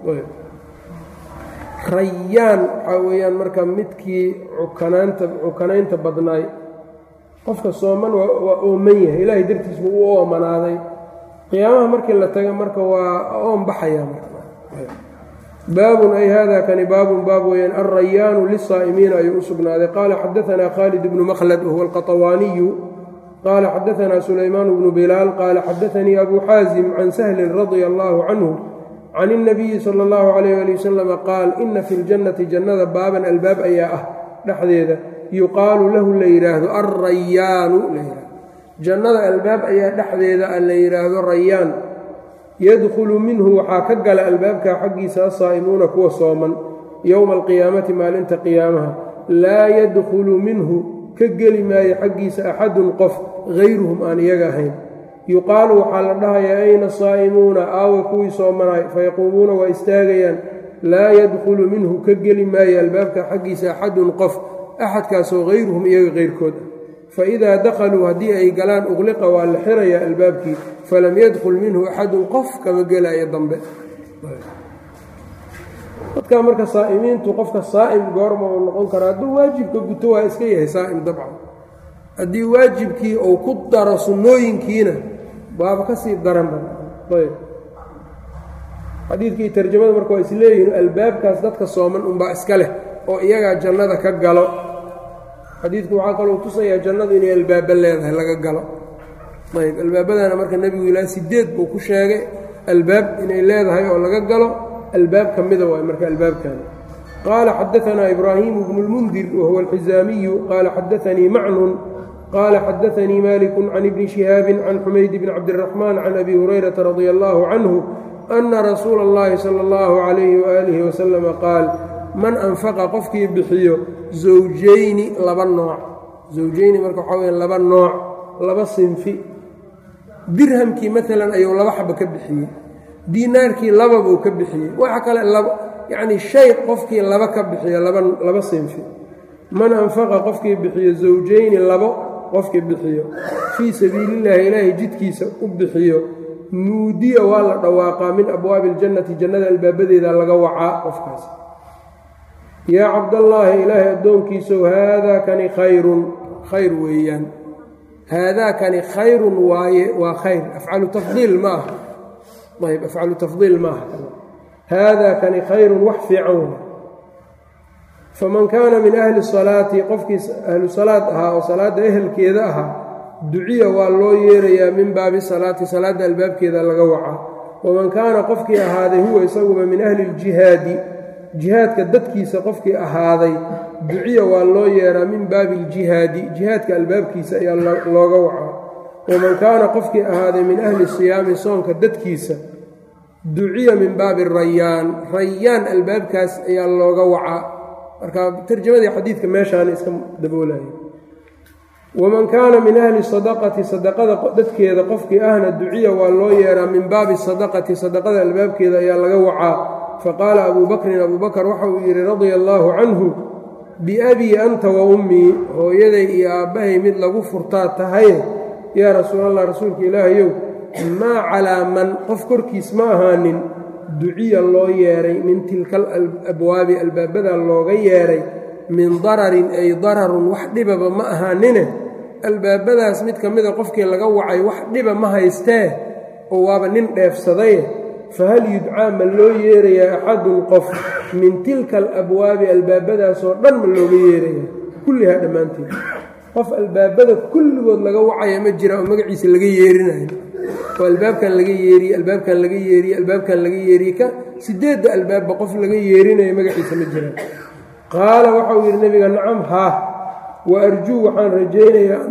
rayaan waxaa weeyaan marka midkii cukanaanta cukanaynta badnaay qofka sooman waa ooman yahay ilaahay dartiis buu u oomanaaday qiyaamaha markii la taga marka waa oon baxaya baabun ay hada kani baabun baab weeyaan alrayaanu lisaa'imiina ayuu u sugnaaday qaala xadaanaa khaalid bnu makhlad wahuwa alqaطawaaniyu qaala xadaanaa sulaymaan bnu bilaal qaala xadaanii abu xaasim can sahlin radia allahu canhu can اnabiyi sala اllahu alayh ali wasalama qaal ina fi ljannati jannada baaban albaab ayaa ah dhexdeeda yuqaalu lahu la yidhaahdo alrayaanu la yidhahdo jannada albaab ayaa dhexdeeda a la yidhaahdo rayaan yadkhulu minhu waxaa ka gala albaabkaa xaggiisa asaa'imuuna kuwa sooman yowma alqiyaamati maalinta qiyaamaha laa yadkhulu minhu ka geli maayo xaggiisa axadun qof hayruhum aan iyaga ahayn yuqaalu waxaa la dhahayaa ayna saa'imuuna aawa kuwii soomanaay fayaquumuuna waa istaagayaan laa yadkhulu minhu ka geli maayo albaabka xaggiisa axadun qof axadkaasoo hayruhum iyaga kayrkood ah faidaa dakhaluu haddii ay galaan uqliqa waa la xirayaa albaabkii falam yadkhul minhu axadun qof kama gelaayo dambe dadkaa marka saa'imiintu qofka saa'im goorma uu noqon kara hadduu waajibka guto waa iska yahay saa'im dabcan haddii waajibkii uu ku daro sunnooyinkiina waaba ka sii daranba ayb xadiidkii tarjamada marka waa isleeyihiin albaabkaas dadka sooman unbaa iska leh oo iyagaa jannada ka galo xadiidku waxaa kaloo tusayaa jannadu inay albaaba leedahay laga galo ayb albaabadana marka nebigu ilaa sideed buu ku sheegay albaab inay leedahay oo laga galo albaab ka mida waay marka albaabkan qaala xadaanaa ibraahimu bnu lmundir wahuwa alxizaamiyu qaala xadaanii macnun qaala xadaanii maliku can ibni shihaabin can xumayd bni cabdiraxmaan can abi hurayrata radia allahu canhu ana rasuula اllahi sala اllahu calayhi waaalihi wasalama qaal man anfaqa qofkii bixiyo zawjayni laba nooc zawjayni marka waxaa weya laba nooc laba sinfi dirhamkii maalan ayuu laba xaba ka bixiyey diinaarkii laba buu ka bixiyey waxa kale yacnii shay qofkii laba ka bixiyo laba laba sinfi man anfaqa qofkii bixiyo zawjayni labo qofkii bixiyo fii sabiilillaahi ilaahay jidkiisa u bixiyo nuudiya waa la dhawaaqaa min abwaabi iljannati jannada albaabadeeda laga wacaa qofkaas yaa cabdallaahi ilaahay addoonkiisow haadaa kani khayrun khayr weeyaan haadaa kani khayrun waaye waa khayr afcalu tafdiil ma aha ayb afcalu tafdiil maaha haadaa kani khayrun wax fiican wey faman kaana min ahli salaati qofkii ahlu salaad ahaa oo salaadda ehelkeeda ahaa duciya waa loo yeerayaa min baabi salaati salaadda albaabkeeda laga wacaa waman kaana qofkii ahaaday huwa isaguba min ahli ljihaadi jihaadka dadkiisa qofkii ahaaday duciya waa loo yeeraa min baabi iljihaadi jihaadka albaabkiisa ayaa looga wacaa waman kaana qofkii ahaaday min ahli siyaami soonka dadkiisa duciya min baabi rayaan rayaan albaabkaas ayaa looga wacaa marka tarjamadii xadiidka meeshaana iska daboolaya waman kaana min ahli sadaqati sadaqada dadkeeda qofkii ahna duciya waa loo yeeraa min baabi sadaqati sadaqada albaabkeeda ayaa laga wacaa faqaala abuu bakrin abuu bakr waxa uu yidhi radia allaahu canhu biabii anta wa ummii hooyaday iyo aabbahay mid lagu furtaa tahaye yaa rasuulallah rasuulka ilaahayow maa calaa man qof korkiis ma ahaanin duciya loo yeeray min tilka alabwaabi albaabadaa looga yeeray min dararin ay dararun wax dhibaba ma ahaanine albaabadaas mid ka mida qofkii laga wacay wax dhiba ma haystee oo waaba nin dheefsadaye fahal yudcaa ma loo yeerayaa axadun qof min tilka alabwaabi albaabadaasoo dhan ma looga yeerayaa kullihaa dhammaanteed qof albaabada kulligood laga wacaya ma jira oo magaciisa laga yeerinayo oo albaabkan laga yeeriye albaabkan laga yeeriye albaabkan laga yeeriye ka sideedda albaabba qof laga yeerinayo magaciisa ma jira qaala waxauu yidhi nebiga nacam haa wa arjuu waxaan rajaynayaa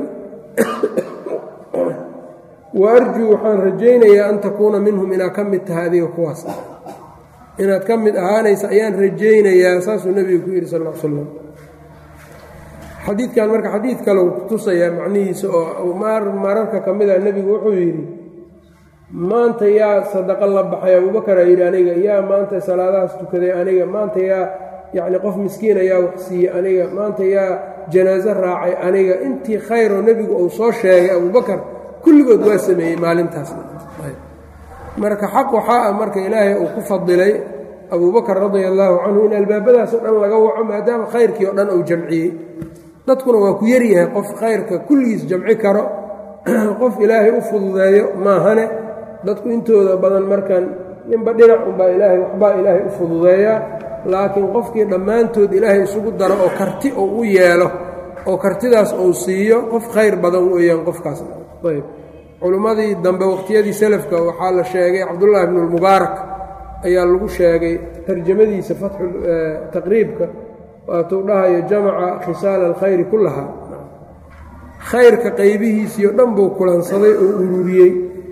wa arjuu waxaan rajaynayaa an takuuna minhum inaad ka mid tahay adiga kuwaas inaad ka mid ahaanaysa ayaan rajaynayaa saasuu nebigu ku yidhi sal l slam xadiidkan marka xadiid kale uu kutusayaa macnihiisa oo mararka ka mid a nebigu wuxuu yidhi maanta yaa sadaqo la baxay abuubakar aa yidhi aniga yaa maanta salaadahaas tukaday aniga maanta yaa yacni qof miskiin ayaa wax siiyey aniga maanta yaa janaaso raacay aniga intii khayroo nebigu uu soo sheegay abuubakar kulligood waa sameeyey maalintaasna marka xaq waxaa ah marka ilaahay uu ku fadilay abuubakar radia allaahu canhu in albaabadaasoo dhan laga waco maadaama khayrkii oo dhan uu jamciyey dadkuna waa ku yaryahay qof khayrka kulligiis jamci karo qof ilaahay u fududeeyo maahane dadku intooda badan markan ninba dhinac unbaa ilaahay waxbaa ilaahay u fududeeyaa laakiin qofkii dhammaantood ilaahay isugu daro oo karti uu u yeelo oo kartidaas uu siiyo qof khayr badan weeyaan qofkaas ayb culimmadii dambe waqhtiyadii selafka waxaa la sheegay cabdullaahi bnu lmubaarak ayaa lagu sheegay tarjamadiisa fatxu taqriibka waatuu dhahayo jamaca khisaala alkhayri kullahaa khayrka qaybihiisii o dhan buu kulansaday oo ururiyey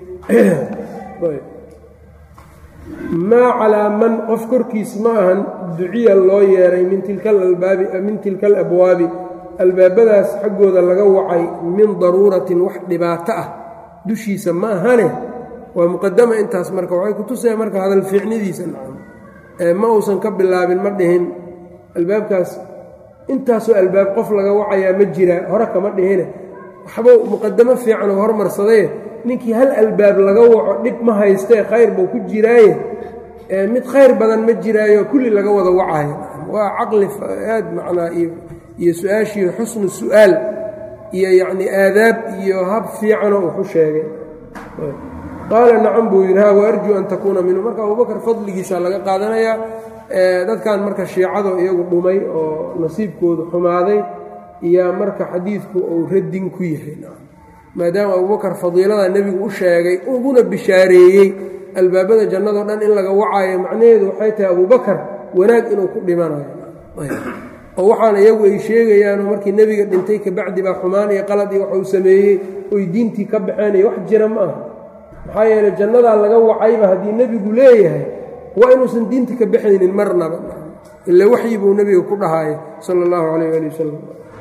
maa calaa man qof korkiis ma ahan duciya loo yeeray min tilka alalbaabi min tilka alabwaabi albaabadaas xaggooda laga wacay min daruuratin wax dhibaato ah dushiisa ma ahane waa muqadama intaas marka waxay kutusaya marka hadal fiicnidiisa nacam ma uusan ka bilaabin ma dhihin albaabkaas intaasoo albaab qof laga wacayaa ma jiraa hore kama dhihine waxbuu muqadamo fiican oo hormarsadaye ninkii hal albaab laga waco dhib ma haystee khayr buu ku jiraaye mid khayr badan ma jiraayo kulli laga wada wacayo waa caqli aad macnaa iyo su-aashii xusnu su'aal iyo yacnii aadaab iyo hab fiicanoo wuxu sheegay qaala nacam buu yidhi ha waarjuu an takuuna minhu marka abubakar fadligiisa laga qaadanayaa dadkan marka shiicado iyagu dhumay oo nasiibkoodu xumaaday iyaa marka xadiidku uu radin ku yahay maadaama abubakar fadiilada nebigu u sheegay uguna bishaareeyey albaabada jannado dhan in laga wacaayo macnaheedu waxay tahay abubakar wanaag inuu ku dhimanayo oo waxaan iyagu ay sheegayaanoo markii nebiga dhintay kabacdi baa xumaan iyo qalad iyo waxuu sameeyey oy diintii ka baxeenay wax jira ma aha maxaa yeeley jannadaa laga wacayba haddii nebigu leeyahay waa inuusan diinta ka baxaynin marnaba ila waxyi buu nebiga ku dhahaaya sala allahu calayh ali wasalam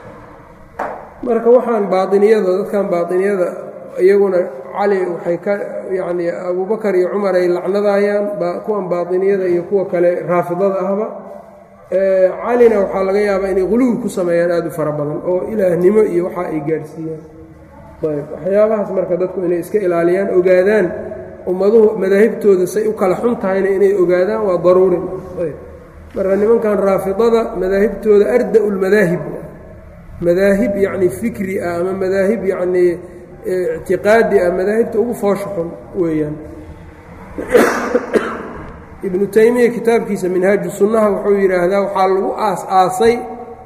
marka waxaan baainiyada dadkan baainiyada iyaguna cali waxay ka yacnii abubakar iyo cumar ay lacnadayaan kuwan baainiyada iyo kuwa kale raafidada ahba calina waxaa laga yaabaa inay quluwi ku sameeyaan aad u fara badan oo ilaahnimo iyo waxa ay gaarsiiyaan ayb waxyaabahaas marka dadku inay iska ilaaliyaan ogaadaan ummaduhu madaahibtooda say u kala xun tahayna inay ogaadaan waa daruuri ayb marka nimankan raafidada madaahibtooda arda lmadaahib madaahib yacni fikri ah ama madaahib yacnii ictiqaadi ah madaahibta ugu foosha xun weeyaan ibnu taymiya kitaabkiisa minhaaju sunnaha wuxuu yidhaahdaa waxaa lagu aas-aasay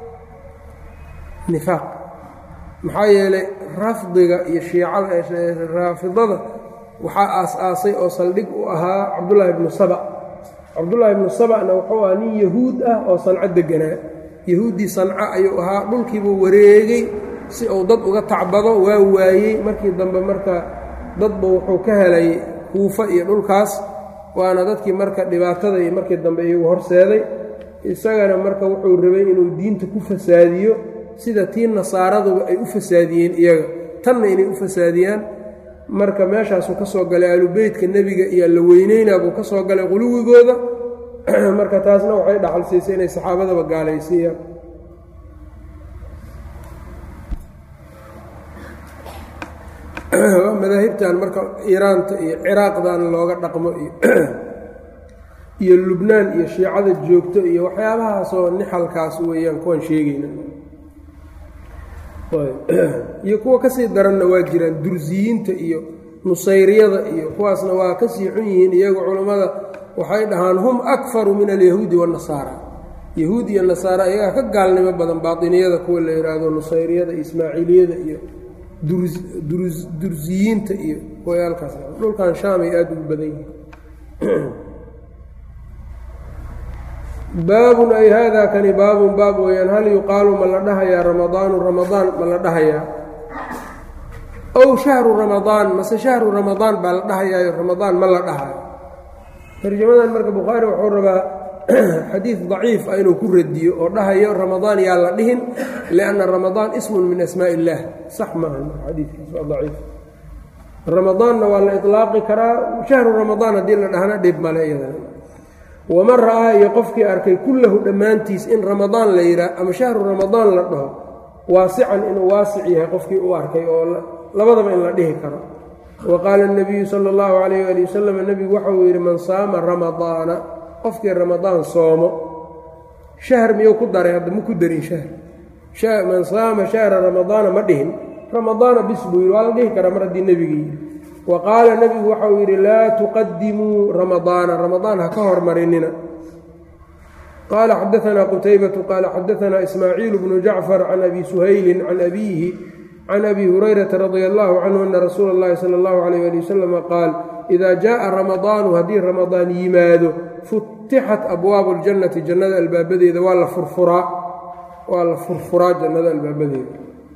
nifaaq maxaa yeelay rafdiga iyo shiicada raafidada waxaa aas-aasay oo saldhig u ahaa cabdullaahi ibnu saba cabdullaahi ibnu sabana wuxuu ahaa nin yahuud ah oo sanco deganaa yahuuddii sanco ayuu ahaa dhulkiibuu wareegay si uu dad uga tacbado waa waayey markii dambe marka dadba wuxuu ka helay kuufa iyo dhulkaas waana dadkii marka dhibaatada iyo markii dambe iyagu horseeday isagana marka wuxuu rabay inuu diinta ku fasaadiyo sida tii nasaaraduba ay u fasaadiyeen iyaga tanna inay u fasaadiyaan marka meeshaasuu ka soo galay aalubeytka nebiga iyo la weyneynaa buu ka soo galay quluwigooda marka taasna waxay dhaxal siisay inay saxaabadaba gaalaysiiyaan madaahibtan marka iiraanta iyo ciraaqdan looga dhaqmo iyo iyo lubnaan iyo shiicada joogto iyo waxyaabahaasoo nixalkaas weeyaan kuwan sheegayna iyo kuwa kasii daranna waa jiraan dursiyiinta iyo nusayriyada iyo kuwaasna waa kasii xun yihiin iyagu culammada waxay dhahaan hum akfaru min alyahuudi waannasaara yahuud iyo nasaara iyagaa ka gaalnimo badan baatiniyada kuwa la yidhaahdo nusayriyada iyo ismaaciiliyada iyo dursiyiinta iyo wayaalkaas dhulkan shaam ay aada ugu badan yihiin baabun ay haadaa kani baabun baab weeyaan hal yuqaalu ma la dhahayaa ramadaanu ramadaan ma la dhahayaa ow shahru ramadaan mase shahru ramadaan baa la dhahayaayo ramadaan ma la dhahayo tarjamadan marka bukhaari wuxuu rabaa xadiid daciif ah inuu ku radiyo oo dhahayo ramadaan yaa la dhihin lianna ramadaan ismun min asmaa illaah sax maaha xadiidkiis waa daciif ramadaanna waa la ilaaqi karaa shahru ramadaan haddii la dhahna dhib male iyadana waman ra'aa iyo qofkii arkay kullahu dhammaantiis in ramadaan la yidhaah ama shahru ramadaan la dhaho waasican inuu waasic yahay qofkii u arkay oo labadaba in la dhihi karo wa qaala اnabiyu sala اllahu calayh ali wasalam nebigu waxauu yidhi man saama ramadaana qofkii ramadaan soomo shahr miyuu ku daray hadda ma ku darin shahr man saama shahra ramadaana ma dhihin ramadaana bis buu yidhi waa la dhihi karaa mar haddii nebigii yidhi wa qaala nebigu waxauu yidhi laa tuqadimuu ramadaana ramadaan ha ka hormarinina qaala xadaanaa qutaybatu qaala xadaanaa ismaaciil bnu jacfar can abi suhaylin can abiihi can abi hurayrata radia allahu canhu ana rasuula اllahi sala اllahu alayh ali wasalama qaal idaa jaءa ramadaanu haddii ramadaan yimaado futixat abwaabu اljannati jannada albaabadeeda waa la furfuraa waa la furfuraa jannada albaabadeeda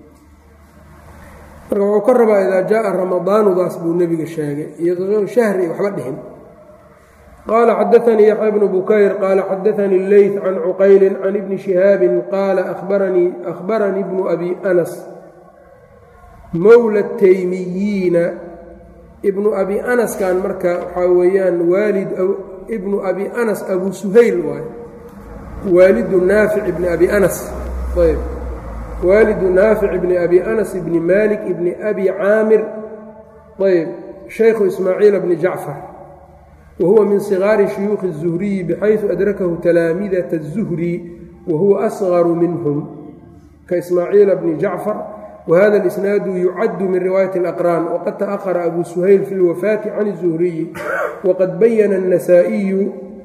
marka wuxuu ka rabaa idaa jaءa ramadaanudaas buu nebiga sheegay iyadoo shahri waxba dhihin qaala xadaanii yaxya bnu bukayr qaala xadaanii leyt can cuqayli can ibni shihaabin qaala ahbaranii bnu abi anas mowla taymiyiina ibnu abi anaskan marka waxaa weeyaan waalid ibnu abi anas abu suhayl waay waalidu naafic ibni abi anas ayb waalidu naafic ibni abi anas ibni malik ibni abi caamir ayb shaykhu ismaaciila bni jacfar wa huwa min sigaari shuyuukhi الzuhriyi bxayثu adrakahu talaamidata الzuhri wa huwa asgaru minhum ka ismaaciila bni jacfar whada اlisnaadu yucaddu min riwaayaة اlaqraan waqad taأhara abu suhayl fi اlwafaati can الzuhriyi waqad bayana الnasaaئiyu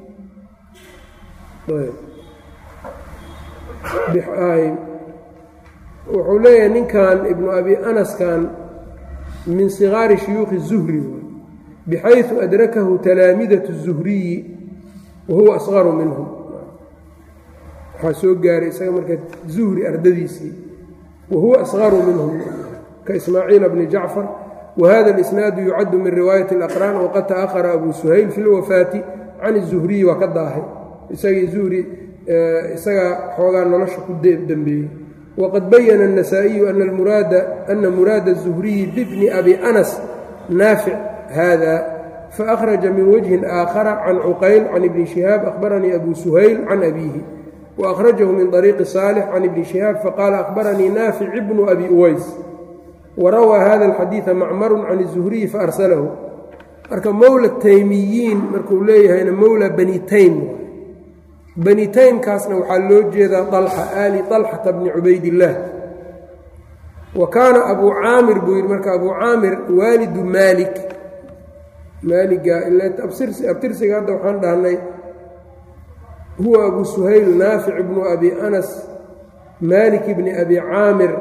wuxuu leeyahay ninkan ibnu abi anaskan min sigaari shuyuukhi الzuhri bxayثu adrakahu talaamidaة الzuhriyi wahuwa asgaru minhum waxaa soo gaaray isaga marka zuhri ardadiisii whuwa asgaru minhum kaismaaciila bni jacfar wahada اlisnaadu yucaddu min riwaayati اlaqraan waqad taأhara abu suhayl fi اlwafaati can الzuhriyi waa ka daahay isagii zuhri isagaa xoogaa nolosha ku dembeeyey waqad bayana النasaaئiyu ana muraada الzuhriyi bibni abi anas naafic hada faأkhraja min wجهi aakhara can cuqayl can ibni shihaab ahbaranii abu suhayl can abiihi وأkhrajahu min طariiqi صaalح can ibni شhihaab faqaala أkhbaranii naafic bnu abi uways warawaa hada الxadiiثa macmaru can الzuhriyi faarsalahu marka mowla taymiyiin markuu leeyahayna mowla bani taym bani taymkaasna waxaa loo jeedaa طalxa ali طalxata bni cubaydillaah wa kaana abu caamir buu yidhi marka abu caamir waalidu maalik maaliga abtirsiga hadda waxaan dhahnay huwa abu suhayl naafic bnu abi anas malik bni abi caamir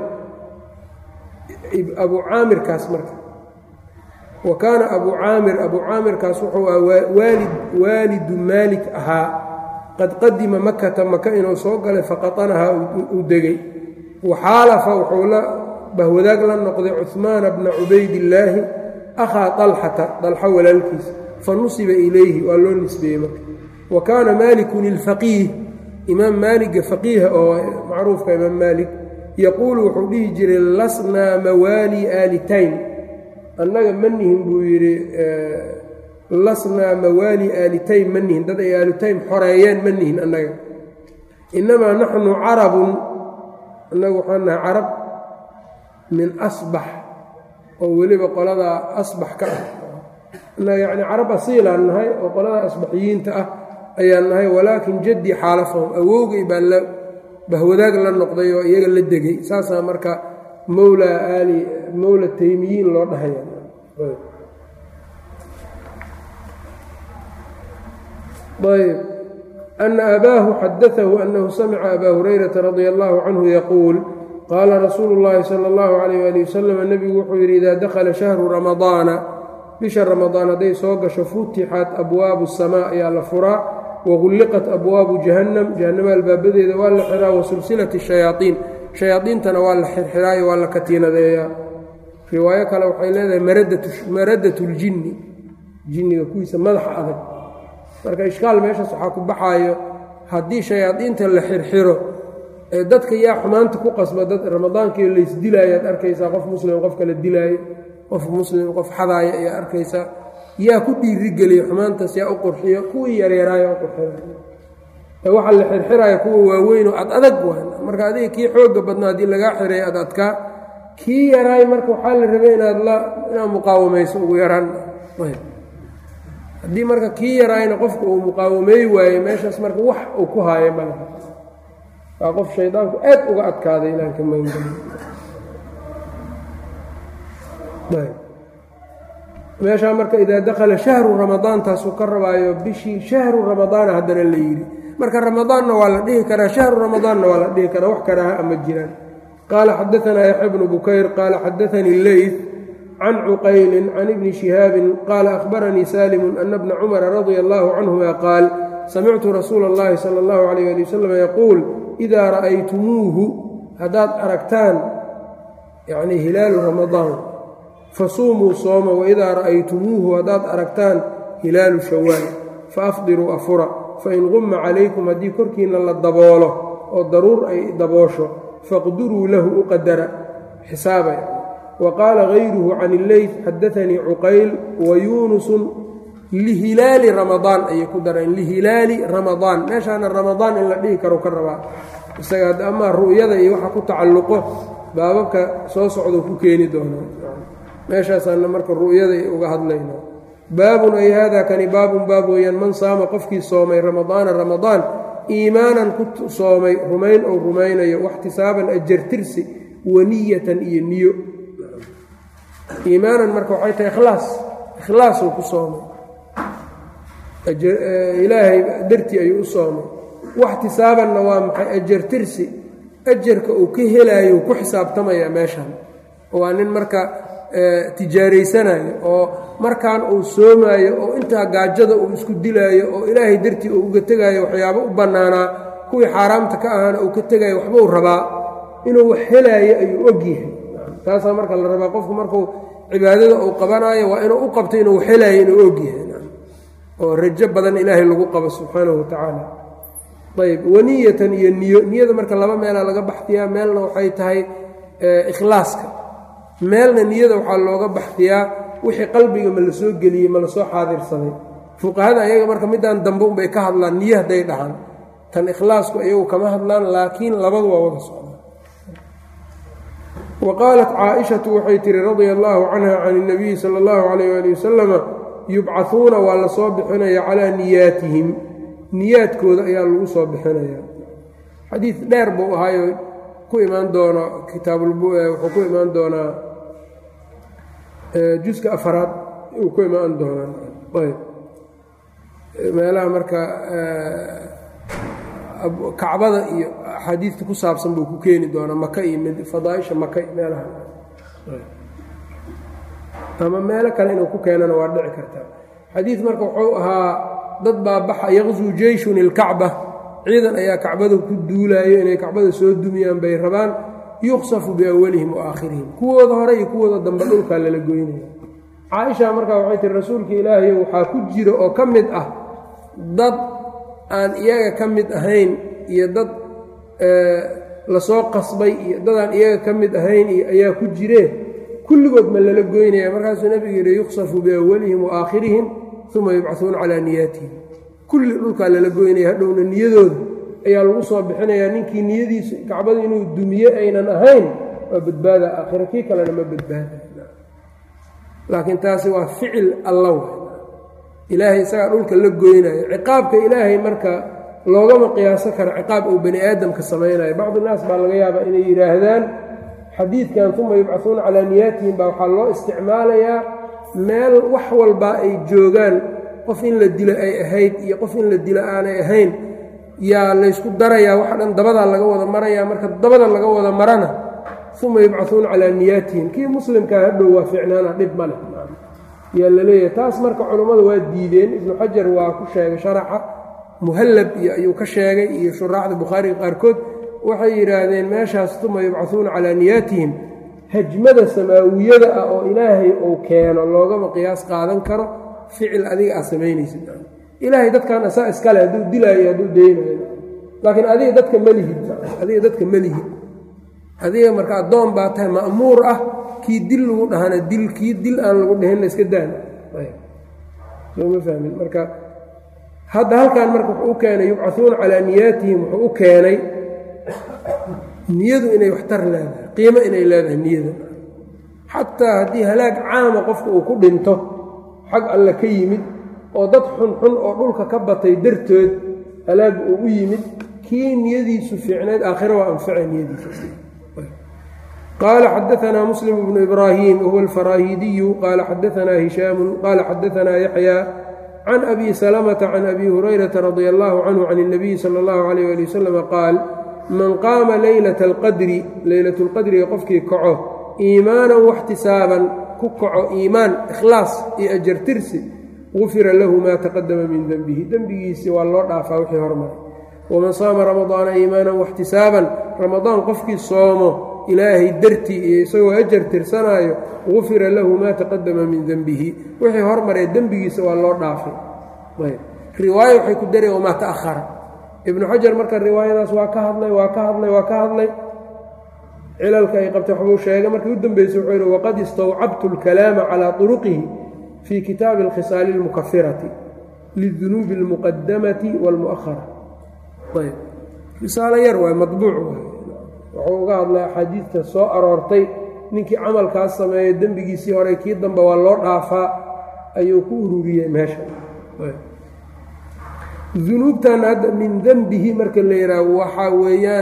abu caamirkaas marka wa kaana abu caamir abu caamirkaas wuxuu aha waalid waalidu maalik ahaa qad qadima makata maka inuu soo galay faqatanahaa uu degay waxaalafa wuxuu la bahwadaag la noqday cuhmaana bna cubaydillaahi akhaa dalxata dalxa walaalkiisa fa nusiba ilayhi waa loo nisbeeyey marka wa kaana maalikun ilfaqiih imaam maaliga faqiiha oo macruufka imaam maalik yaquulu wuxuu dhihi jiray lasnaa mawaali aalitayn annaga ma nihin buu yidhi lasnaa mawaali aalitayn ma nihin dad ay aalitayn xoreeyeen ma nihin annaga innamaa naxnu carabun annagu waxaan nahay carab min asbax oo weliba qoladaa asbax ka ah annaga yacni carab asiilaan nahay oo qoladaa asbaxiyiinta ah ayaan nahay walaakin jaddii xaalafahum awowgay baa la bahwadaag la noqday oo iyaga la degay saasaa marka mowla aali mowla taymiyiin loo dhahaya ayb ana abaahu xadaahu anahu samica abaa hurayrata radia allahu canhu yaquul qaala rasuulu اllahi salى اllahu alayh ali wasalam nebigu wuxuu yidhi idaa dakhala shahru ramadaana bisha ramadaan hadday soo gasho futixat abwaabu الsamaa ayaa la furaa wagulliqat abwaabu jahannam jahannama albaabadeeda waa la xiraa wa silsilati shayaaiin shayaaiintana waa la xirxiraayo waa la katiinadeeyaa riwaayo kale waxay leedahay maradat اljinni jinniga kuwiisa madaxa adag marka ishkaal meeshaas waxaa ku baxaayo haddii shayaadiinta la xirxiro ee dadka yaa xumaanta ku qasba dad ramadaankii laysdilaayo aad arkaysaa qof muslim qof kala dilaayo qof muslim qof xadaaya ayaa arkaysaa yaa ku dhiirigeliya xumaantaas yaa u qurxiyo kuwii yaryaraayo u qurxiyo waxaa la xirxiraya kuwa waaweynoo ad adag waan marka adiga kii xooga badnaa haddii lagaa xiray ad adkaa kii yaraay marka waxaa la rabay inaad la inaad muqaawamayso ugu yaraan haddii marka kii yaraayna qofka uu muqaawameey waaye meeshaas marka wax uu ku haayo male waa qof shaydaanku aad uga adkaaday ilaanka magangeli meeshaa marka idaa dakhala shahru ramadaan taasuu ka rabaayo bishii shahru ramadaana haddana la yidhi marka ramadaanna waa la dhihi karaa shahru ramadaanna waa la dhihi karaa wax karaaha ama jiraan qaala xadaanaa yaxya bnu bukayr qaala xadaanii leyt can cuqaylin can ibni shihaabin qaala ahbaranii saalimu ana bna cumara radia allahu canhuma qaal samictu rasuula اllahi sala اllahu alayh ali wasalam yaquul idaa ra'aytumuuhu haddaad aragtaan yacni hilaalu ramadaan fasuumuu sooma waidaa ra'aytumuuhu haddaad aragtaan hilaalu shawaal faafdiruu afura fain qumma calaykum haddii korkiinna la daboolo oo daruur ay daboosho faqduruu lahu u qadara xisaaba wa qaala gayruhu can illeyt xadaanii cuqayl wa yuunusun lihilaali ramadaan ayay ku dareen lihilaali ramadaan meeshaana ramadaan in la dhihi karo ka rabaa isaga amaa ru'yada iyo waxa ku tacalluqo baababka soo socdou ku keeni doonaa meeshaasaana marka ru'yada uga hadlayna baabun ay haadaa kani baabun baab weeyaan man saama qofkii soomay ramadaana ramadaan iimaanan ku soomay rumayn ou rumaynayo waxtisaaban ajartirsi waniyatan iyo niyo iimaanan marka waxay tahay ikhlaas ikhlaasuu ku soomay ilaahay dartii ayuu u soomay waxtisaabanna waa maxay ajartirsi ajarka uu ka helaayo ku xisaabtamaya meeshan waa nin marka tijaaraysanayo oo markaan uu soomaayo oo intaa gaajada uu isku dilaayo oo ilaahay dartii uu uga tegaayo waxyaabo u bannaanaa kuwii xaaraamta ka ahaana uu ka tegaayo waxbuu rabaa inuu wax helaayo ayuu ogyahay taasaa marka la rabaa qofku markuu cibaadada uu qabanaayo waa inuu u qabto inuu wax helaayo inuu ogyahay oo rajo badan ilaahay lagu qabo subxaanahu watacaala ayb waniyatan iyo niyo niyada marka laba meelaa laga baxdiyaa meelna waxay tahay ikhlaaska meelna niyada waxaa looga baxdiyaa wixii qalbiga ma la soo geliyey ma la soo xaadirsaday fuqahada ayaga marka midaan dambe unbay ka hadlaan niyo hadday dhahaan tan ikhlaasku iyagu kama hadlaan laakiin labadu waa wada socda wa qaalat caaishatu waxay tihi radia allaahu canha can اnabiyi sala اllahu calayh ali wasalama yubcahuuna waa la soo bixinaya calaa niyaatihim niyaadkooda ayaa lagu soo bixinaya xadiid dheer buu ahaayo ku imaan doono kitaabwuxuu ku imaan doonaa juska afaraad uu ku imaan doonaa ayb meelaha marka kacbada iyo axaadiidta ku saabsan buu ku keeni doonaa maka iyo fadaaisha maka meelaha ama meelo kale inuu ku keenana waa dhici kartaa xadiid marka wuxuu ahaa dad baa baxa yaqsuu jeyshun ilkacba ciidan ayaa kacbada ku duulaayo inay kacbada soo dumiyaan bay rabaan yuqsafu biawalihim wa aakhirihim kuwooda hore iyo kuwooda dambe dhulkaa lala goynaya caaisha markaa waxay tihi rasuulka ilaahayo waxaa ku jira oo ka mid ah dad aan iyaga ka mid ahayn iyo dad lasoo qasbay iyo dadaan iyaga ka mid ahayn iyo ayaa ku jireen kulligood ma lala goynaya markaasuu nebigu yidhi yuqsafu biawalihim wa aakhirihim uma yubcahuuna calaa niyaatihim kulli dhulkaa lala goynaya hadhowna niyadooda ayaa lagu soo bixinayaa ninkii niyadiisu kacbadu inuu dumiye aynan ahayn waa badbaada aakhira kii kalena ma badbaada laakiin taasi waa ficil alla wa ilaahay isagaa dhulka la goynayo ciqaabka ilaahay marka loogama qiyaaso karo ciqaab uu bani aadamka samaynayo bacdu naas baa laga yaabaa inay yidhaahdaan xadiidkan uma yubcahuuna calaa niyaatihim baa waxaa loo isticmaalayaa meel wax walbaa ay joogaan qof in la dilo ay ahayd iyo qof in la dilo aanay ahayn yaa laysku darayaa waxa dhan dabadaa laga wada marayaa marka dabada laga wada marana uma yubcahuuna calaa niyaatihim kii muslimkaa hadhow waa ficnaana dhib ma leh yaa la leeyahay taas marka culummadu waa diideen ibnu xajar waa ku sheegay sharaxa muhallab iyo ayuu ka sheegay iyo shuraaxda bukhaariga qaarkood waxay yidhaahdeen meeshaas uma yubcahuuna calaa niyaatihim hajmada samaawiyada ah oo ilaahay uu keeno loogama qiyaas qaadan karo ficil adiga aad samaynaysid ilaahay dadkan asaa iskale hadduu dilaayo hadduu daynayo laakiin adiga dadka malihid adiga dadka malihid adiga marka addoon baa tahay ma'muur ah kii dil lagu dhahana dil kii dil aan lagu dhahinna iska daan sooma fahmin marka hadda halkan marka wuxuu u keenay yubcahuuna calaa niyaatihim wuxuu u keenay niyadu inay waxtar leedahay qiimo inay leedahay niyada xataa haddii halaag caama qofka uu ku dhinto xag alle ka yimid oo dad xunxun oo dhulka ka batay dartood halaag uu u yimid kii niyadiisu fiicnayd aakhira waa anfaca niyadiisa qال xdثna mسلم بن إbrاhيم wهو الفrاhidiyu qال xadثna هiشhاm qال xadثna يحyى عن أbي سلمة عن أbي هريرة رضي الله عنه عن النبي slى الله عليه لي وسلم qاal man qaama laylaة الqadri laylaة الqadriga qofkii kaco iimaaنا واxtisaaban ku kaco iimaan ikhlaaص iyo ajartirsi gufira lahu ma تaqadama min denbihi dembigiisi waa loo dhaafaa wixii hormaray وman saama رamaضاana iimaaنا واxtisaaban ramadaan qofkii soomo ilaahay dartii iyo isagoo ajar tirsanaayo gufira lahu maa taqadama min denbihi wixii hormaree dembigiisa waa loo dhaafay riwaayo waxay ku dareen wamaa ta'ahara ibnu xajar marka riwaayadaas waa ka hadlay waa ka hadlay waa ka hadlay cilalka ay qabtay waxbuu sheegay markii u dambeysay wuxuu yidhi waqad istawcabtu اlkalaama calaa turuqihi fii kitaabi اlkhisaali اlmukafirati lidunuubi اlmuqadamati wاlmu'ahara ayb risaalo yar waay madbuuc waay wuxuu uga hadlay axaadiidta soo aroortay ninkii camalkaas sameeyo dembigiisii hore kii dambe waa loo dhaafaa ayuu ku ururiyey meesha dunuubtan hadda min dembihi marka la yidhaaho waxaa weeyaan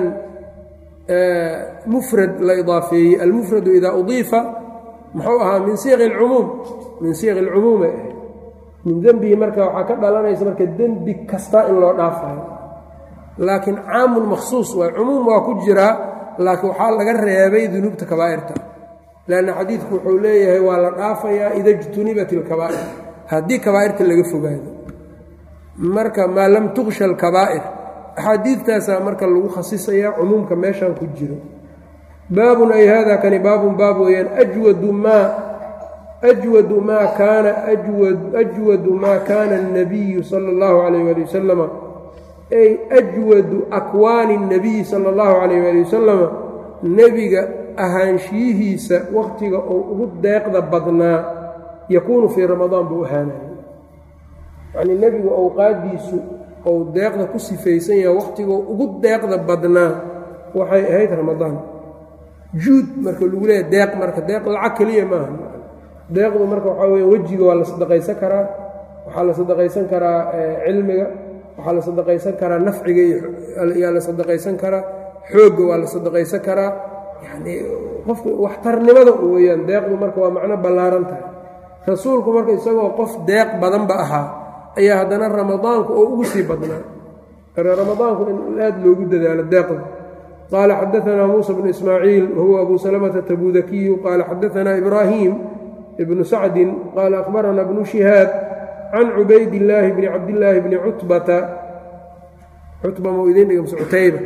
mufrad la idaafeeyey almufradu idaa udiifa muxuu ahaa min siiqi alcumuum min siiqi alcumuumay ahayd min dembihi marka waxaa ka dhalanaysa marka dembi kasta in loo dhaafayo laakiin caamun makhsuus waay cumuum waa ku jiraa laakiin waxaa laga reebay dunuubta kabaa'irta leanna xadiidku wuxuu leeyahay waa la dhaafayaa ida jtunibat ilkabaa'ir haddii kabaa'irta laga fogaado marka maa lam tuqsha alkabaa'ir axaadiidtaasaa marka lagu khasisayaa cumuumka meeshaan ku jiro baabun ay hada kani baabun baab weeyaan ajwadu maa ajwadu maa kaana ajwadu maa kaana الnabiyu sala اllahu calayh ali wasalama ay ajwadu akwaani الnabiyi sala اllahu calayh ali wasalama nebiga ahaanshiyihiisa wakhtiga uu ugu deeqda badnaa yakuunu fii ramadaan buu ahaanaya yacnii nebigu awqaaddiisu ou deeqda ku sifaysan yahay wakhtiguu ugu deeqda badnaa waxay ahayd ramadaan juud marka lagu leeyahy deeq marka deeq lacag keliya maaha deeqdu marka waxaa weya wejiga waa la sadaqaysan karaa waxaa la sadaqaysan karaa cilmiga waxaa la sadaqaysan karaa nafciga yaa la sadaqaysan karaa xoogga waa la sadaqaysan karaa yacnii qofka waxtarnimada weeyaan deeqdu marka waa macno ballaaran tahay rasuulku marka isagoo qof deeq badanba ahaa ayaa haddana ramadaanku oo ugu sii badnaa ramadaanku in aad loogu dadaalo deeqda qaala xadaanaa muusa bnu ismaaciil wahuwa abu salamata tabudakiyu qaala xadaanaa ibraahim ibnu sacdin qaala akhbaranaa bnu shihaab can cubaydillaahi bni cabdillaahi bni cutbata cutba mau idin dhiga mse cutayba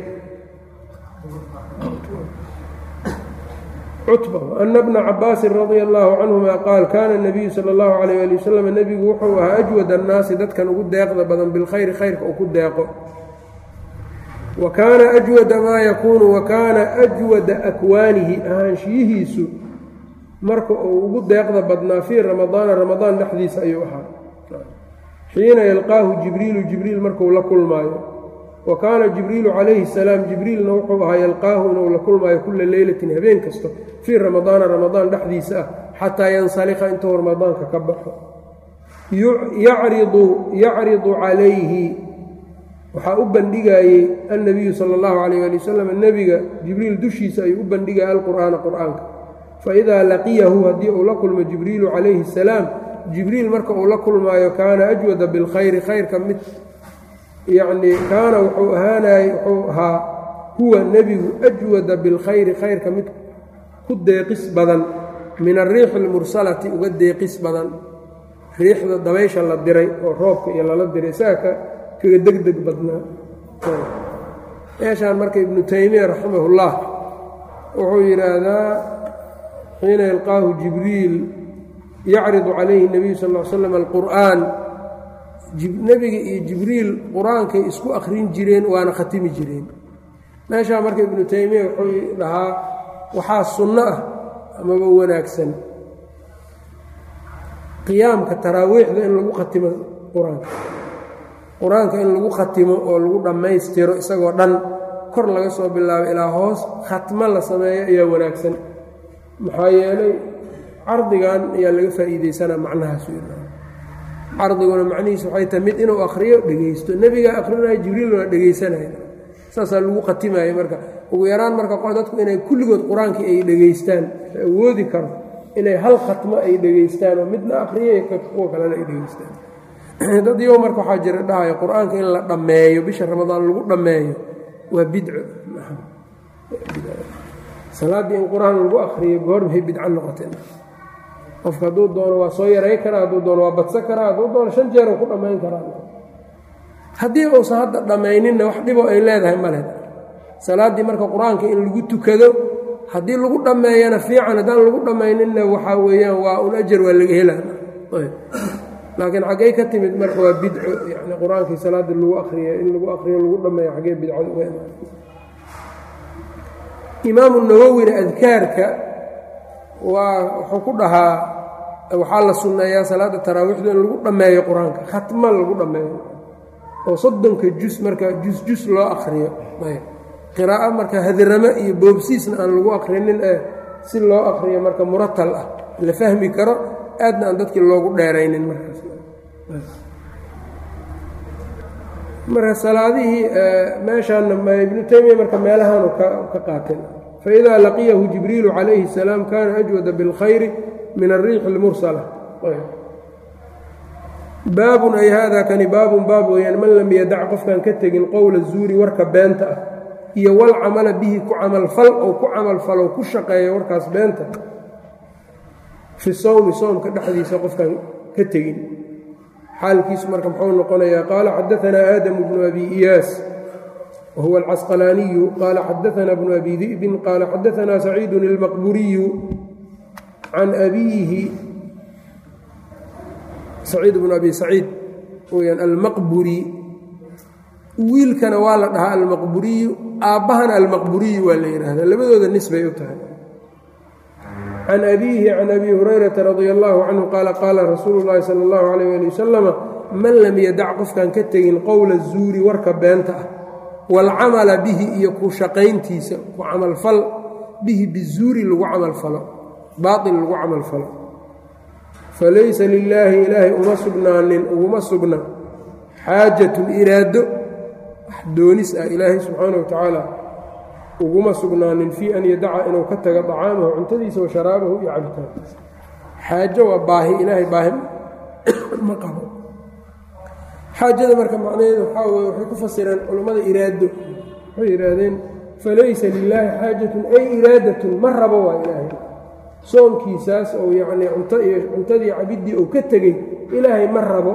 ana bna cabaasin radia allaahu canhuma qaal kaana nabiyu sala allahu calayh ali wasalam nebigu wuxuu ahaa ajwad annaasi dadkan ugu deeqda badan bilkhayri khayrka uu ku deeqo wa kaana ajwada maa yakuunu wa kaana ajwada akwaanihi ahaanshiyihiisu marka uu ugu deeqda badnaa fii ramadaana ramadaan dhexdiisa ayuu ahaa xiina yalqaahu jibriilu jibriil markuu la kulmaayo wa kaana jibriilu calayhi salaam jibriilna wuxuu ahaa yalqaahu inuu la kulmaayo kulla leylatin habeen kasto fii ramadaana ramadaan dhexdiisa ah xataa yansalika intuu ramadaanka ka baxo yacridu yacridu calayhi waxaa u bandhigayey annabiyu sala allahu calayh ali wasalam nebiga jibriil dushiisa ayuu u bandhigaya alqur'aana qur'aanka faidaa laqiyahu haddii uu la kulmo jibriilu calayhi salaam jibriil marka uu la kulmaayo kaana ajwada bilkhayri khayrka mid yacnii kaana wuxuu ahaanay wuxuu ahaa huwa nebigu ajwada bilkhayri khayrka mid ku deeqis badan min ariixi almursalati uga deeqis badan riixda dabaysha la diray oo roobka iyo lala diray isaga ka kaga degdeg badnaa meeshaan marka ibnu taymiya raximahullah wuxuu yidhaahdaa xiina yalqaahu jibriil yacridu calayhi nebiyu sal l slam alqur'aan nebiga iyo jibriil qur-aankay isku akhrin jireen waana khatimi jireen meeshaa marka ibnu taymiya wuxuu dhahaa waxaa sunno ah amaba wanaagsan qiyaamka taraawiixda in lagu khatimo qur-aanka qur-aanka in lagu khatimo oo lagu dhammaystiro isagoo dhan kor laga soo bilaabo ilaa hoos khatmo la sameeyo ayaa wanaagsan maxaa yeelay cardigan ayaa laga faa'iidaysanaa macnahaas cardiguna macnihiis waxay tahay mid inuu akhriyo dhegaysto nebigaa akhrinayo jibriilna dhegaysanaya saasaa lagu khatimayo marka ugu yaraan marka dadku inay kulligood qur-aankii ay dhegaystaan awoodi karo inay hal khatmo ay dhegaystaan oo midna akhriyo kuwa kalena ay dhegaystaan dad yow marka waxaa jira dhahayo qur-aanka in la dhammeeyo bisha ramadaan lagu dhammeeyo waa bidco salaaddii in qur-aan lagu akhriyo goormay bidco noqotay qofka hadduu doono waa soo yaray karaa hadduu doono waa badsan karaa hadduu doono shan jeeruu ku dhammayn karaa haddii uusan hadda dhammayninna wax dhiboo ay leedahay male salaaddii marka qur-aanka in lagu tukado haddii lagu dhammeeyana fiican haddaan lagu dhammayninna waxaa weeyaan waa un ajar waa laga helaa laakiin xaggey ka timid marka waa bidco yani qur-aankii salaada lagu akriya in lagu akriyo lagu dhammeeyo xaggee bidcada uga imaan imaamu nawowina adkaarka waa wuxuu ku dhahaa waxaa la sunneeyaa salaada taraawiixda in lagu dhammeeyo qur-aanka khatma lagu dhammeeyo oo soddonka jus marka jus-jus loo akriyo qiraa'o marka hadiramo iyo boobsiisna aan lagu akrinin ee si loo akriyo marka muratal ah la fahmi karo aadna aan dadkii loogu dheeraynin markaas marka salaadihii meeshaana ibnu taymiya marka meelahaanu ka qaateen faidaa laqiyahu jibriilu calayhi الsalaam kana ajwada biاlkhayri min ariixi اlmursala baabun ay hada kani baabun baab weeyaan man lam yadac qofkaan ka tegin qowla zuuri warka beenta ah iyo walcamala bihi ku camalfal ou ku camalfalo ku shaqeeya warkaas beenta fi sowmi soomka dhexdiisa qofkaan ka tegin xaalkiisu marka muxuu noqonayaa qaala xadaanaa aadamu bnu abi iyaas wa huwa alcasqalaaniyu qaala xadaanaa bnu abi di'bin qaala xadaanaa saciidun ilmaqburiyu can abiihi saciid bnu abi saciid weyaan almaqburi wiilkana waa la dhahaa almaqburiyu aabbahana almaqburiyu waa la yidhaahdaa labadooda nisbay u tahay can abiihi can abi hurayrata radia allahu canhu qaala qaala rasuulu llaahi sala allahu calayh ali wasalama man lam yadac qofkaan ka tegin qowla zuuri warka beenta ah waalcamala bihi iyo ku shaqayntiisa ku camalfal bihi bizuuri lagu camalfalo baail lagu camalfalo falaysa lilaahi ilaahay uma sugnaanin uguma sugna xaajatun iraado wax doonis ah ilaahay subxaana wa tacaala uguma sugnaanin fii an yadaca inuu ka tago dacaamahu cuntadiisa wa sharaabahu iyo cabitaankiisa xaajo waa baahi ilaahay baahi ma qabo xaajada marka macnaheedu waxaa weye waxay ku fasireen culummada iraado waxay yidhaahdeen falaysa lilaahi xaajatun ay iraadatun ma rabo waa ilaahay soonkiisaas ou yacnii cunto iyo cuntadii cabiddii uu ka tegey ilaahay ma rabo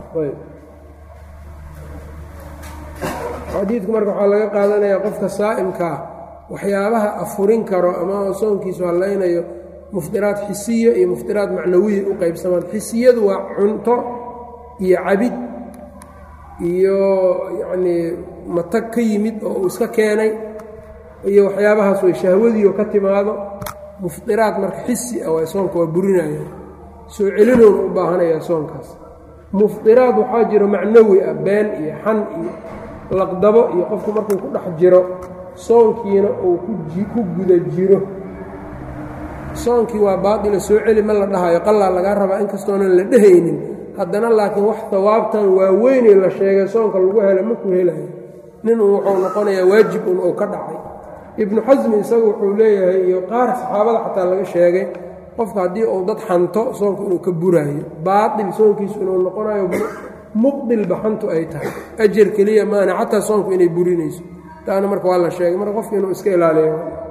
xadiidku marka waxaa laga qaadanayaa qofka saa'imkaa waxyaabaha afurin karo ama soonkiisu hallaynayo muftiraad xisiya iyo muftiraad macnawiya u qaybsamaan xisiyadu waa cunto iyo cabid iyo yacnii matag ka yimid oo uu iska keenay iyo waxyaabahaas way shahwadiioo ka timaado mufdiraad marka xisi ah waa soonka waa burinaya soo celinoona u baahanayaa soonkaas mufdiraad waxaa jiro macnawi ah been iyo xan iyo laqdabo iyo qofku markuu ku dhex jiro soonkiina uu ku guda jiro soonkii waa baatila soo celi ma la dhahayo qalaa lagaa rabaa inkastoonan la dhehaynin haddana laakiin wax hawaabtan waaweynee la sheegay soonka lagu helo maku helayo nin uu wuxuu noqonayaa waajib un uu ka dhacay ibnu xasmi isagu wuxuu leeyahay iyo qaar saxaabada xataa laga sheegay qofka haddii uu dad xanto soonka inuu ka buraayo baatil soonkiisu inuu noqonayo muqdil baxantu ay tahay ajar keliya maana xataa soonku inay burinayso taana marka waa la sheegay marka qofka inuu iska ilaaliyo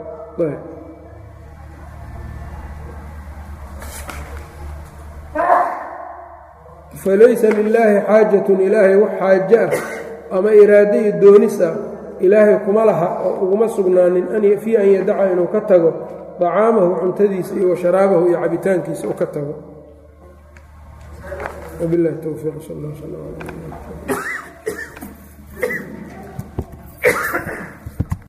falaysa lilaahi xaajatun ilaahay wax xaaje ah ama iraado iyo doonis ah ilaahay kuma laha oo uguma sugnaanin fii an yadaca inuu ka tago dacaamahu cuntadiisa iyo washaraabahu iyo cabitaankiisa uu ka tago wabilahi towfiiq sal allah sal